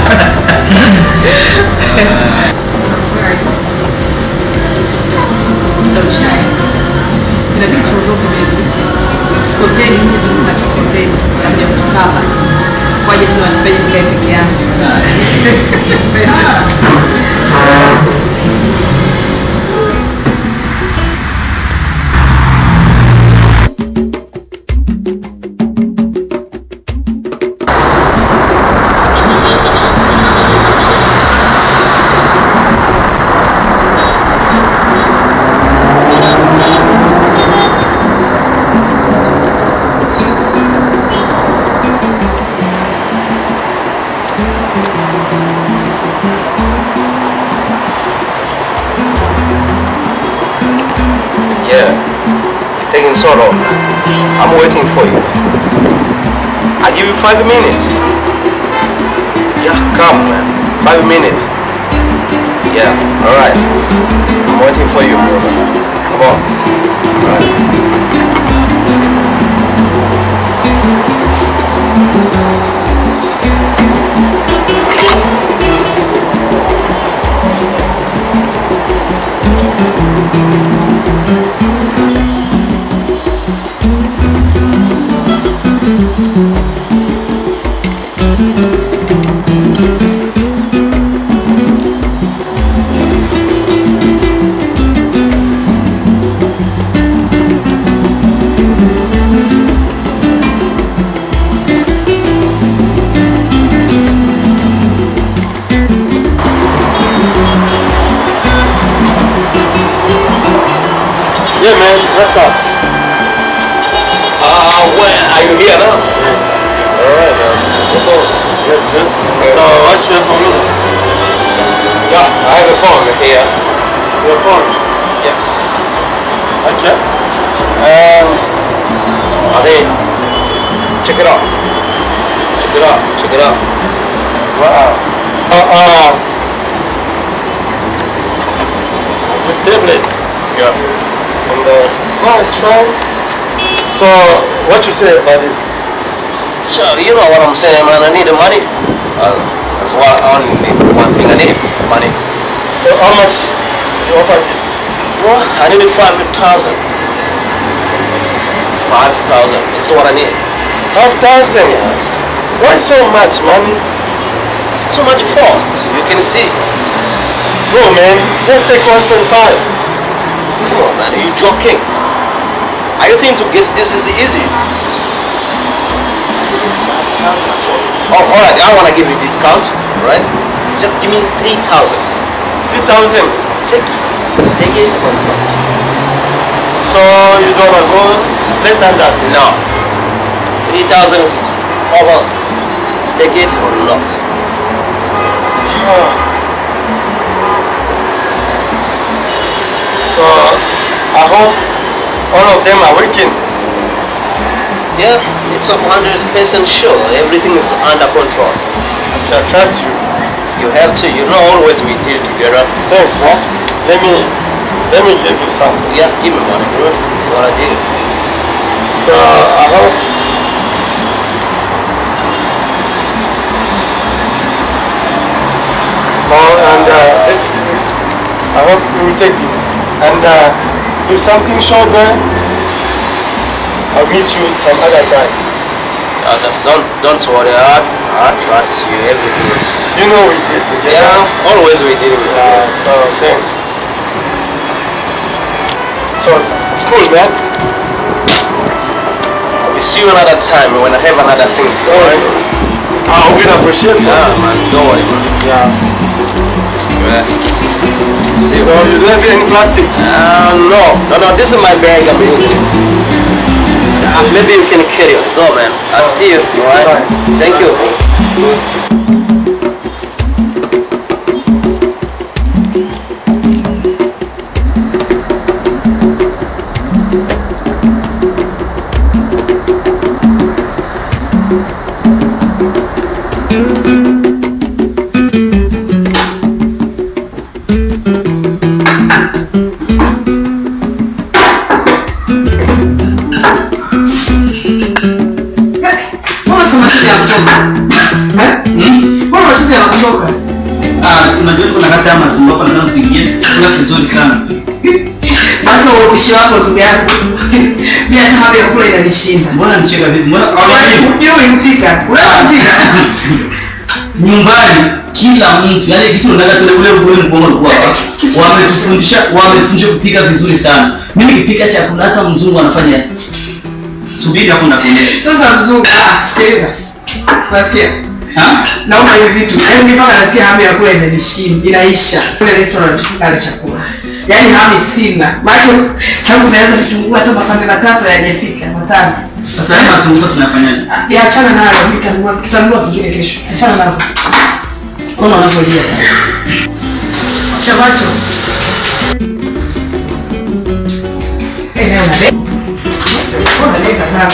Muda ushaenda. Inabidi tuondoke baby. Sikoteni nje tukati sikoteni labda kutukaba kwaje tu wanifanye nikae peke yangu Yeah, you're taking so long. I'm waiting for you. I give you five minutes. Yeah, come, man. Five minutes. Yeah, all right. I'm waiting for you, brother. Come on. All right. Yeah, man. What's up? Uh, when are you here now? Yes. All right, man. What's up? Good, good. So, what you have for me? Yeah, I have a phone here. Your phone? Yes. Okay. Um, Ali, check it out. Check it out. Check it out. Wow. Uh, uh, this tablet. Yeah. And uh, oh, it's fine. So, what you say about this? Sure, you know what I'm saying, man. I need the money. Uh, that's what I only need. One thing I need, money. So, how much you offer this? Well, I need five thousand. Five thousand. This is what I need. Five thousand. Why so much money? It's too much phones. You can see. Bro, man, just take one point five. Come on, man. Are you joking? Are you think to get this is easy? Oh, all right. I want to give you discount, all right? Just give me three thousand. Three thousand. Take, take it or not. So you don't wanna go less than that? No. Three thousand is over. Take it or not. So I hope all of them are working. Yeah, it's a hundred percent sure. Everything is under control. I trust you. You have to. You know, always we deal together. Thanks, man. Let me let me give you something. Yeah, give me money, bro. That's what I did. So I hope Oh, and uh, I hope you will take this. And uh, if something short there, I'll meet you some other time. Uh, don't don't worry. I, I trust you. Everything is. You know we did together. Yeah, always we deal with. Yeah, so thanks. So cool, man. We see you another time when I have another thing. So, alright? I will appreciate Yeah, this. man. Don't worry, man. Yeah. Yeah. See you. So you don't have any plastic? Uh, no, no, no. This is my bag. I'm using it. Uh, maybe you can carry it. Go, man. I'll see you. Alright. Alright. Thank you. Hmm? Mbona machozi yanakutoka? Ah, si unajua niko nakata ama tumbo hapa nataka kupigia. Chakula kizuri sana. Maana upishi wako ndugu yangu. Mimi hata hapo ya kula inanishinda. Mbona mcheka vipi? Mbona Wewe ulimpika. Unampika. nyumbani kila mtu yani kisi unataka tule ule ule mkono ulikuwa hapa. wametufundisha wametufundisha kupika vizuri sana mimi nikipika chakula hata mzungu anafanya subiri hapo nakuonyesha Sasa mzungu, ah, sikiliza. Unasikia? ha Naomba hivi vitu. Yaani mimi mpaka nasikia hamu ya kula inanishinda, inaisha. Kule restaurant tukale chakula. Yaani hamu sina. Maana tangu tumeanza vitunguu hata mapande matatu hayajafika, matano. sasa haya matunguza tunafanyaje Ya achana nayo, mimi tutanunua tutanunua kingine kesho. Achana nayo. Ona unavyolia sasa. Shabacho. Eh, leo na leo. Ona leo sana.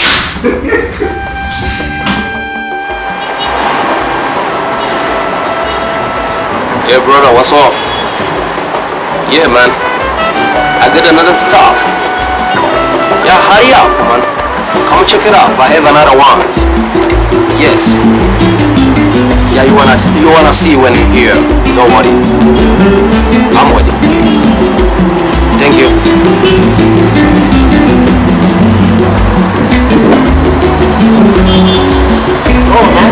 Yeah, brother, what's up? Yeah, man. I get another stuff. Yeah, hurry up, man. Come check it out. I have another one. Yes. Yeah, you wanna you wanna see when you're here. Don't worry. I'm waiting for you. Thank you. Oh, man.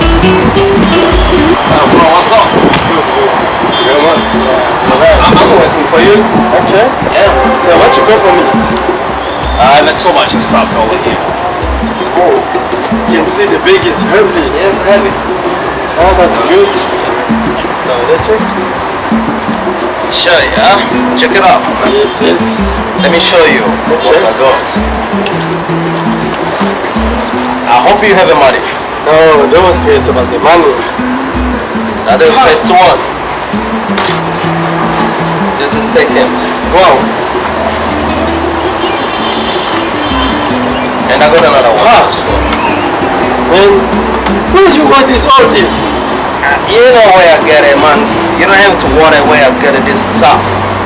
Uh, bro, what's up? Yeah, man. I'm, I'm waiting for you. Okay. Yeah. So what you got for me? I have so much stuff over here. Oh, you can see the bag is heavy. Yes, heavy. Oh, that's good. So let's check. Sure, yeah. Check it out. Yes, yes. Let me show you what I got. I hope you have the money. No, don't stress about the money. Now the first one. Just a second. Wow. And I got another one. Wow. Man, where did you got this all this? You know where I get it, man. You don't have to worry where I get this stuff.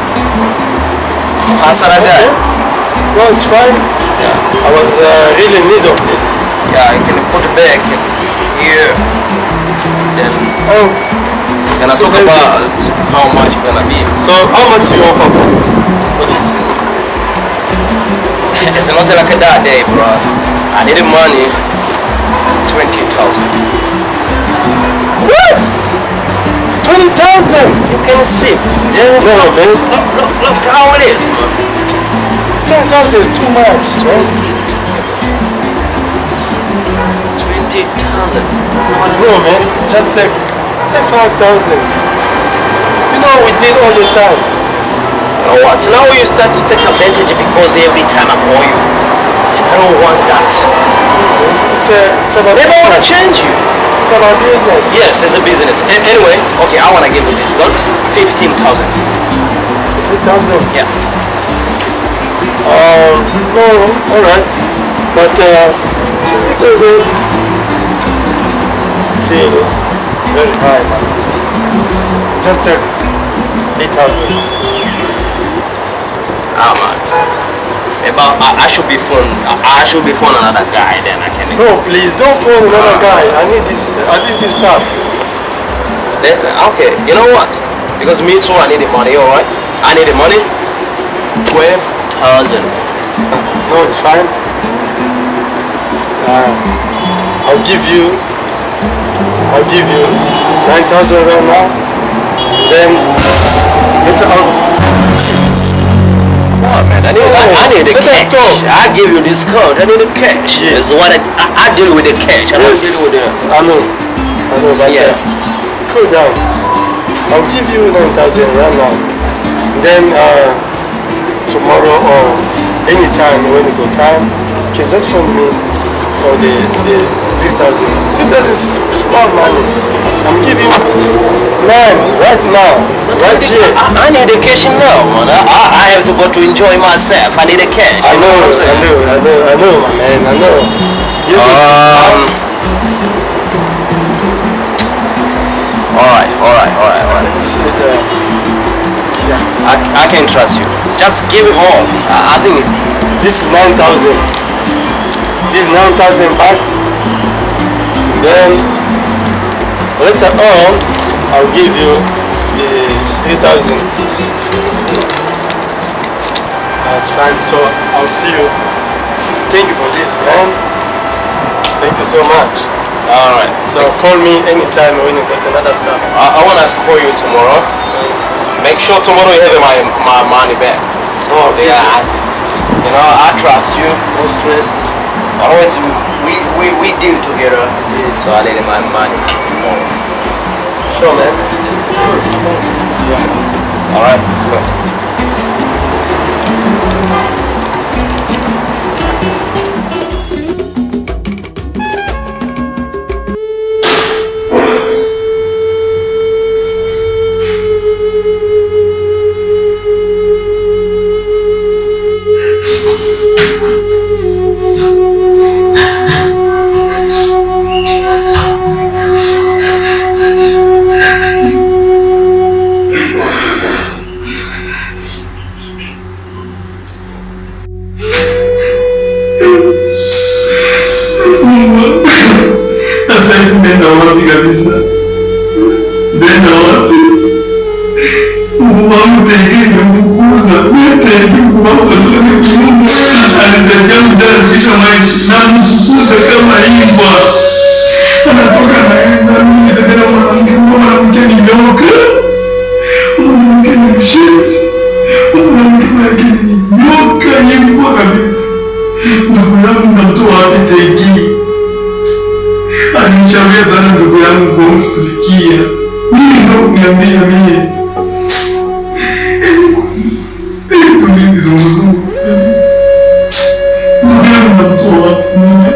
How's that guy? No, it's fine. Yeah. I was uh, really in need of this. Yeah, you can put it back in here. Then oh, then I talk about how much it's gonna be. So how much do you offer for, for this? It's not like that day, bro. I need the money. Twenty thousand. What? Twenty thousand? You can see. Yeah. No, man. Look, look, look how it is. Twenty thousand is too much, man. Twenty thousand. No, man. Just take take five thousand. You know we did all the time. You know what? Now you start to take advantage because every time I call you, I don't want that. It's, a, it's about Maybe I want to change you. It's about business. Yes, it's a business. A- anyway, okay, I want to give you this gun. 15,000. 15,000? Yeah. Um, no, alright. But, uh, it doesn't feel very high, man. Just take 8,000. Ah, man. About, I, I should be phone. I, I should be phone another guy. Then I can. No, please don't phone another guy. I need this. I need this stuff. Then, okay. You know what? Because me too. I need the money. All right. I need the money. Twelve thousand. No, it's fine. Uh, I'll give you. I'll give you nine thousand right now. Then later I'll. What, man? I need, I, I need the cash. I give you this code. I need the cash. Yes. what I, I, I deal with the cash. I don't deal with the. I know. I know, but yeah. cool down. I'll give you 9,000 right now. Then uh, tomorrow or anytime when you got time, you can just phone me for the the 3,000. 3,000 is small money. I'm giving you nine right now, right here. I, I need the cash now, man. I, I, I have to go to enjoy myself. I need the cash. I know, I know, I know, I know, my man. I know. You um. All right, all right, all right, all right. This is, uh, yeah. I, I can trust you. Just give it all. I, I think this is nine thousand. This is nine thousand bucks. Then Later on, I'll give you the 3,000. That's fine. So I'll see you. Thank you for this, man. Thank you so much. All right. So call me anytime when you get another stuff. I, I want to call you tomorrow. Make sure tomorrow you have my, my money back. Oh, Yeah, I, you know, I trust you. No stress. Always, we, we, we deal together. Yes. So I need my money. Sure, man. All right. Good. Sasa hivi nenda wapi kabisa? Nenda wapi? Mama mtegi nimfukuza. Mtegi kwa mtoto ni kumu. Alisaidia mjana kisha maisha na mfukuza kama imbwa. Anatoka naenda mimi nisaidia mwanamke mwanamke ni nyoka. Mwanamke ni mshenzi. Mwanamke mwake ni nyoka imbwa kabisa. Ndugu yangu namtoa wapi tegi? alinishauri sana ndugu yangu kuhusu kusikia. Mimi ndo kuniambia mie tulie kizunguzungu. Ndugu yangu namtoa wapi mimi?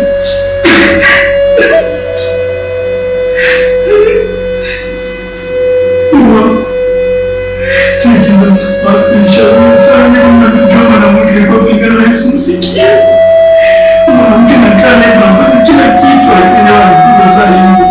Lakini namtoa wapi? Nishauri sana kama najua mwanamke alikuwa pigana na Yesu msikie mwanamke nakaa naye tunafanya kila kitu, lakini wanafunza saa hivyo.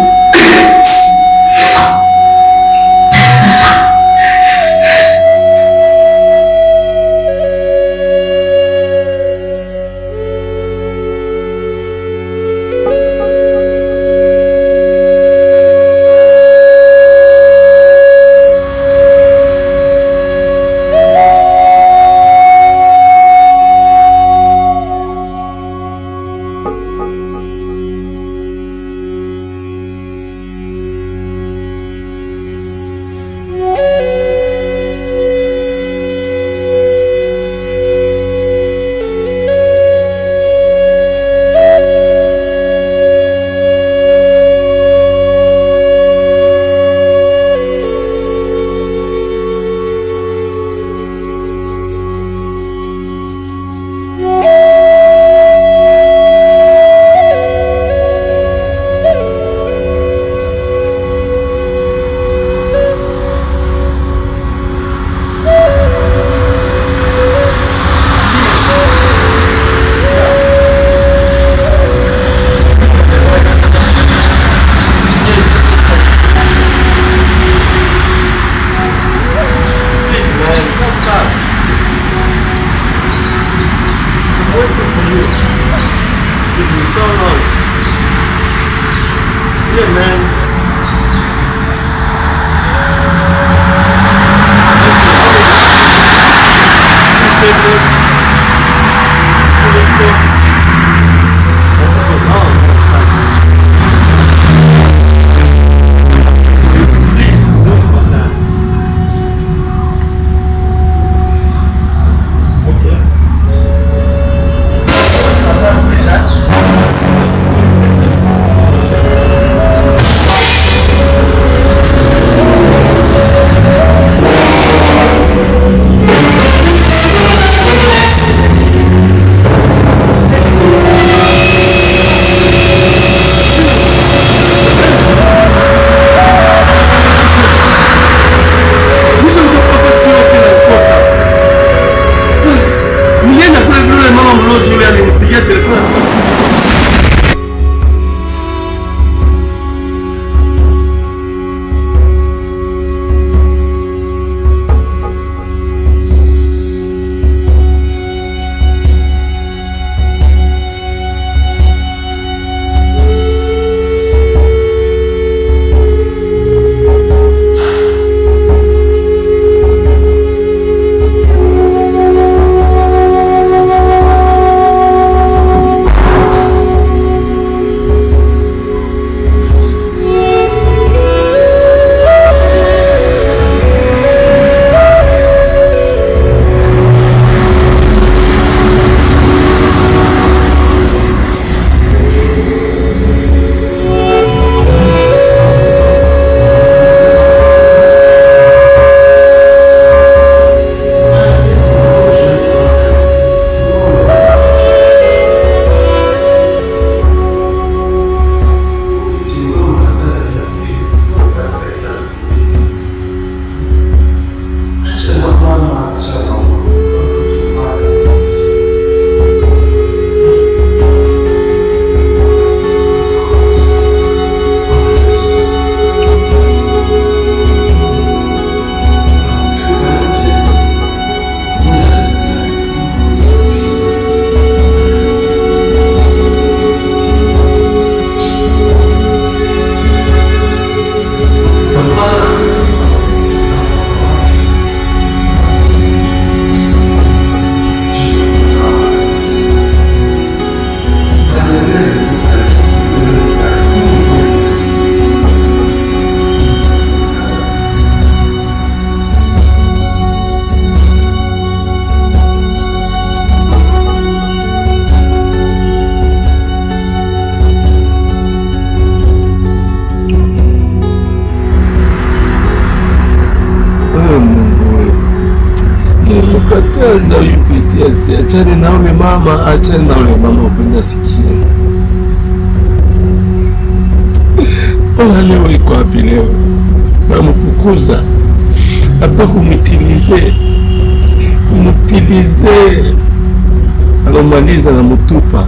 Sasa uyipitia si achane na ule mama, achane na ule mama upenda sikia. Ona leo iko wapi leo? Namfukuza hapa kumwitilize, kumwitilize, anamaliza na mutupa.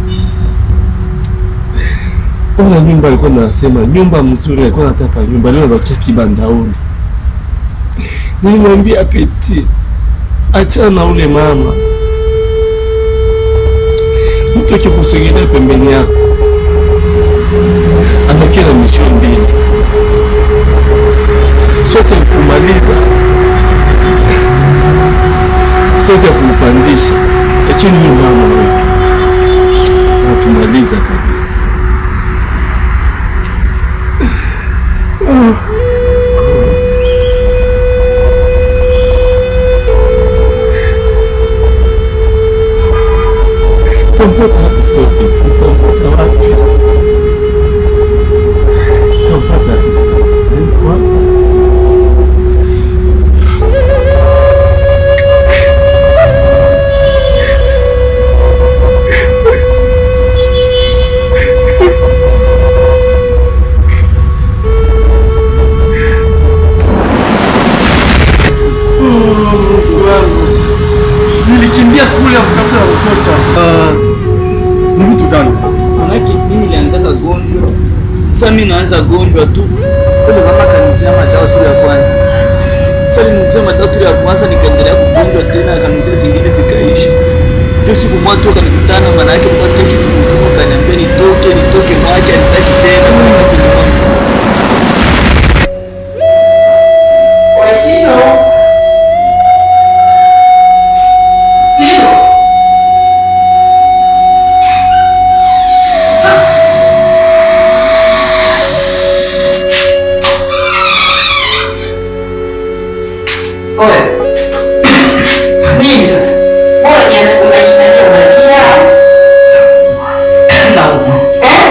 Ona nyumba alikuwa nasema nyumba mzuri, alikuwa natapa nyumba, leo nabakia kibandaoni. Nilimwambia Peti, achana na ule mama, mtu akikusogelea pembeni yako anakia na misio mbili, sote ya kumaliza, sote ya kuupandisha, lakini huyu mama huyu anatumaliza kabisa. Tampata wapi Sopeti? Tampata wapi? Tampata wapi sasa? Niko hapa. Mungu wangu, nilikimbia kule kutafuta kukosa. Ni vitu gani? Manake mimi nilianzaka gonjwa. Sasa mimi naanza gonjwa tu. Kule mama kanizia madawa tu ya kwanza. Sasa nilimzia madawa tu ya kwanza nikaendelea kugonjwa tena akanizia zingine zikaisha. Ndio siku moja tu akanikutana maana yake kwa sababu kizunguzungu kaniambia nitoke nitoke mwache nitaki tena. Wetino. Tino. Oe. Nini sasa? Bora jana unajifanyia unalia. Nauma. Eh?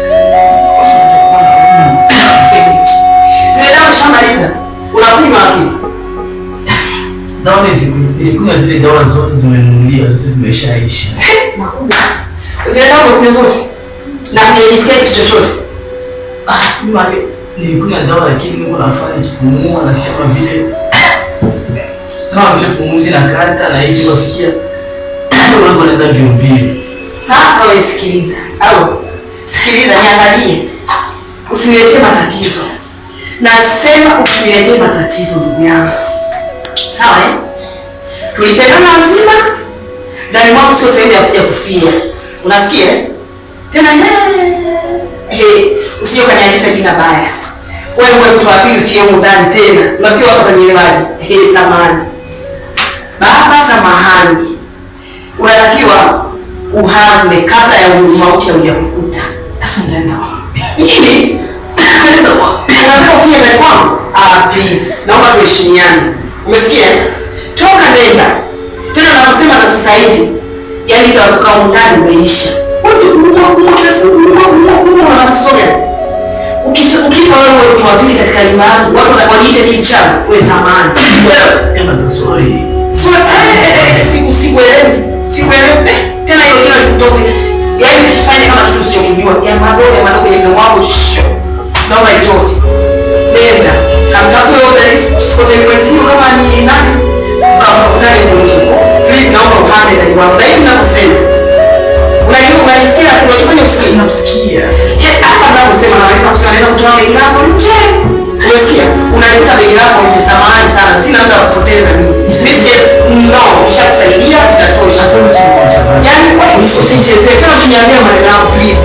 Zile dawa ushamaliza. Unakunywa akili. Dawa hizi ilikuwa zile dawa zote zimenunuliwa zote zimeshaisha. Zile dawa umekunywa zote. Na hujajisikia kitu chochote. Ah, nyuma leo. Nilikunywa dawa lakini niko nafanya kipumua nasikia kama vile kama vile pumuzi na kata na hivi wasikia unapo naenda mbio mbio. Sasa wewe sikiliza. Au sikiliza niangalie. Usiniletee matatizo. Nasema usiniletee matatizo ndugu yangu. Sawa eh? Tulipendana wazima. Ndani mwangu sio sehemu ya kuja kufia. Unasikia? eh? Tena he, he, usije kaniandika jina baya. Wewe wewe mtu wa pili fie huko ndani tena. Unafikiri wako watanielewaje? He, samani. Baba samahani. Unatakiwa uhame kabla ya mauti haujakukuta. Sasa unaenda wapi? Nini? Unaenda wapi? Unataka ufanye ndani kwangu? Ah, please. Naomba tuheshimiane. Umesikia? Toka nenda. Tena nakusema na sasa hivi. Yaani ndio kukaa huko ndani umeisha. Watu kumwa kumwa kila siku kumwa kumwa kumwa wanakusoga. Ukifa ukifa wewe mtu wa pili katika nyumba yangu, watu wana- waniite mimi mchawi, wewe samani. Ema ndo sorry. Sasa eh, eh, eh, siku sikuelewi. Sikuelewi. Eh, Tena hiyo jina likutoke. Yaani ukifanya kama kitu usichokijua, ya madogo ya madogo kwenye mdomo wako shoo. Naomba itoke. Nenda. Kamtafute wewe udadisi sikote mwenzio kama ni nani. Kama ukutane mgonjwa. Please naomba uhame ndani wangu. Na hivi ninavyosema. Unajua unanisikia unafanya usikie. Nakusikia. Ye, hapa ninavyosema naweza kusema naweza kutoa begi lako nje. Umesikia? Unalikuta begi lako nje, samahani sana. Sina muda wa kupoteza mimi. Mimi si no, nishakusaidia itatosha. Yaani wewe usichezee tena usiniambie maneno yangu please.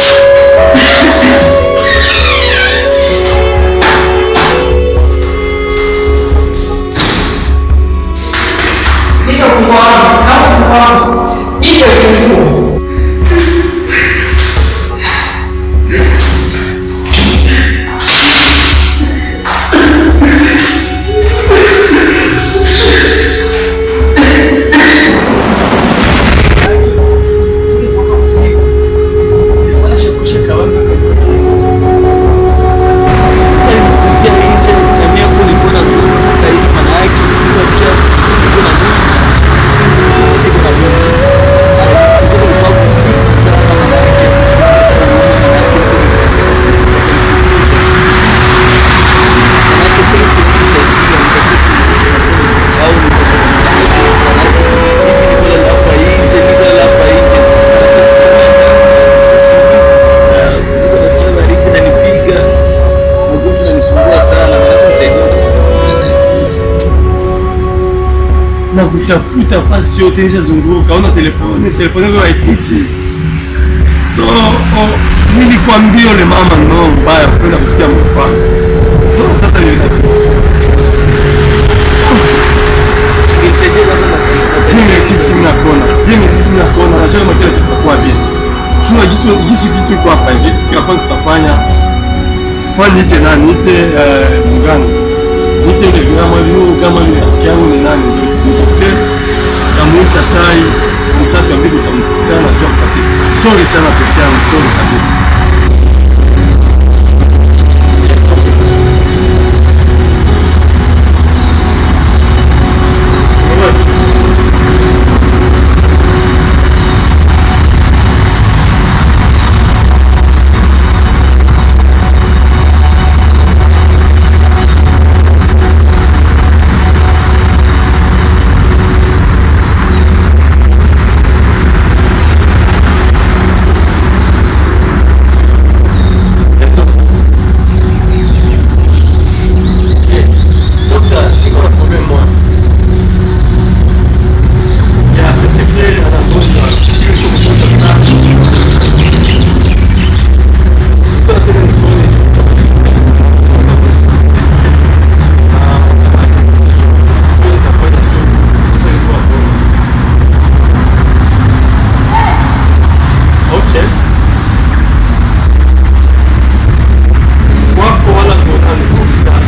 Nipe ufunguo wangu. Kama ufunguo wangu. Nipe ufunguo. na kutafuta fasi yote nishazunguka, una telefoni telefoni yako haipiti. So oh, nilikwambia ule mama no mbaya kwenda kusikia mpa no, sasa ndio timu ya sisi mna kona timu ya sisi mna kona najua kama kila kitu kitakuwa bien chunga jitu jinsi vitu iko hapa hivi kila kwanza tutafanya fanya niite nani niite eh, mgani niite ile kama hiyo kama ile rafiki yangu ni nani ndio tukumbuke tamuita sai msatu ambaye utamkutana na job kati sorry sana pete yangu sorry kabisa Okay. Wako wala kuonana kwa mtaa.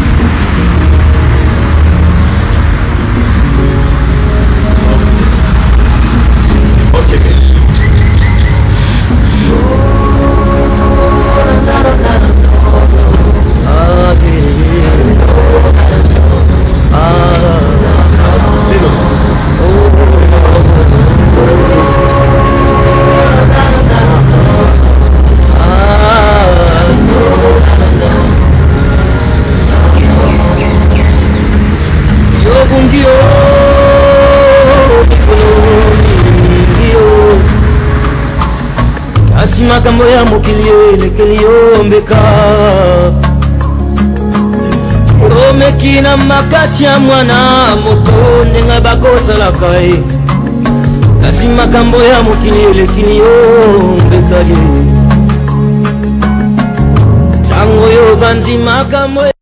Okay, merci. Sino? yobungio mikoloningio kasi makambo ya mokili elekeli yombeka omeki na makasi ya mwana moto ndenge bakosalaka ye kasi makambo ya mokili elekili yombeka ye ntango yo banzi makambo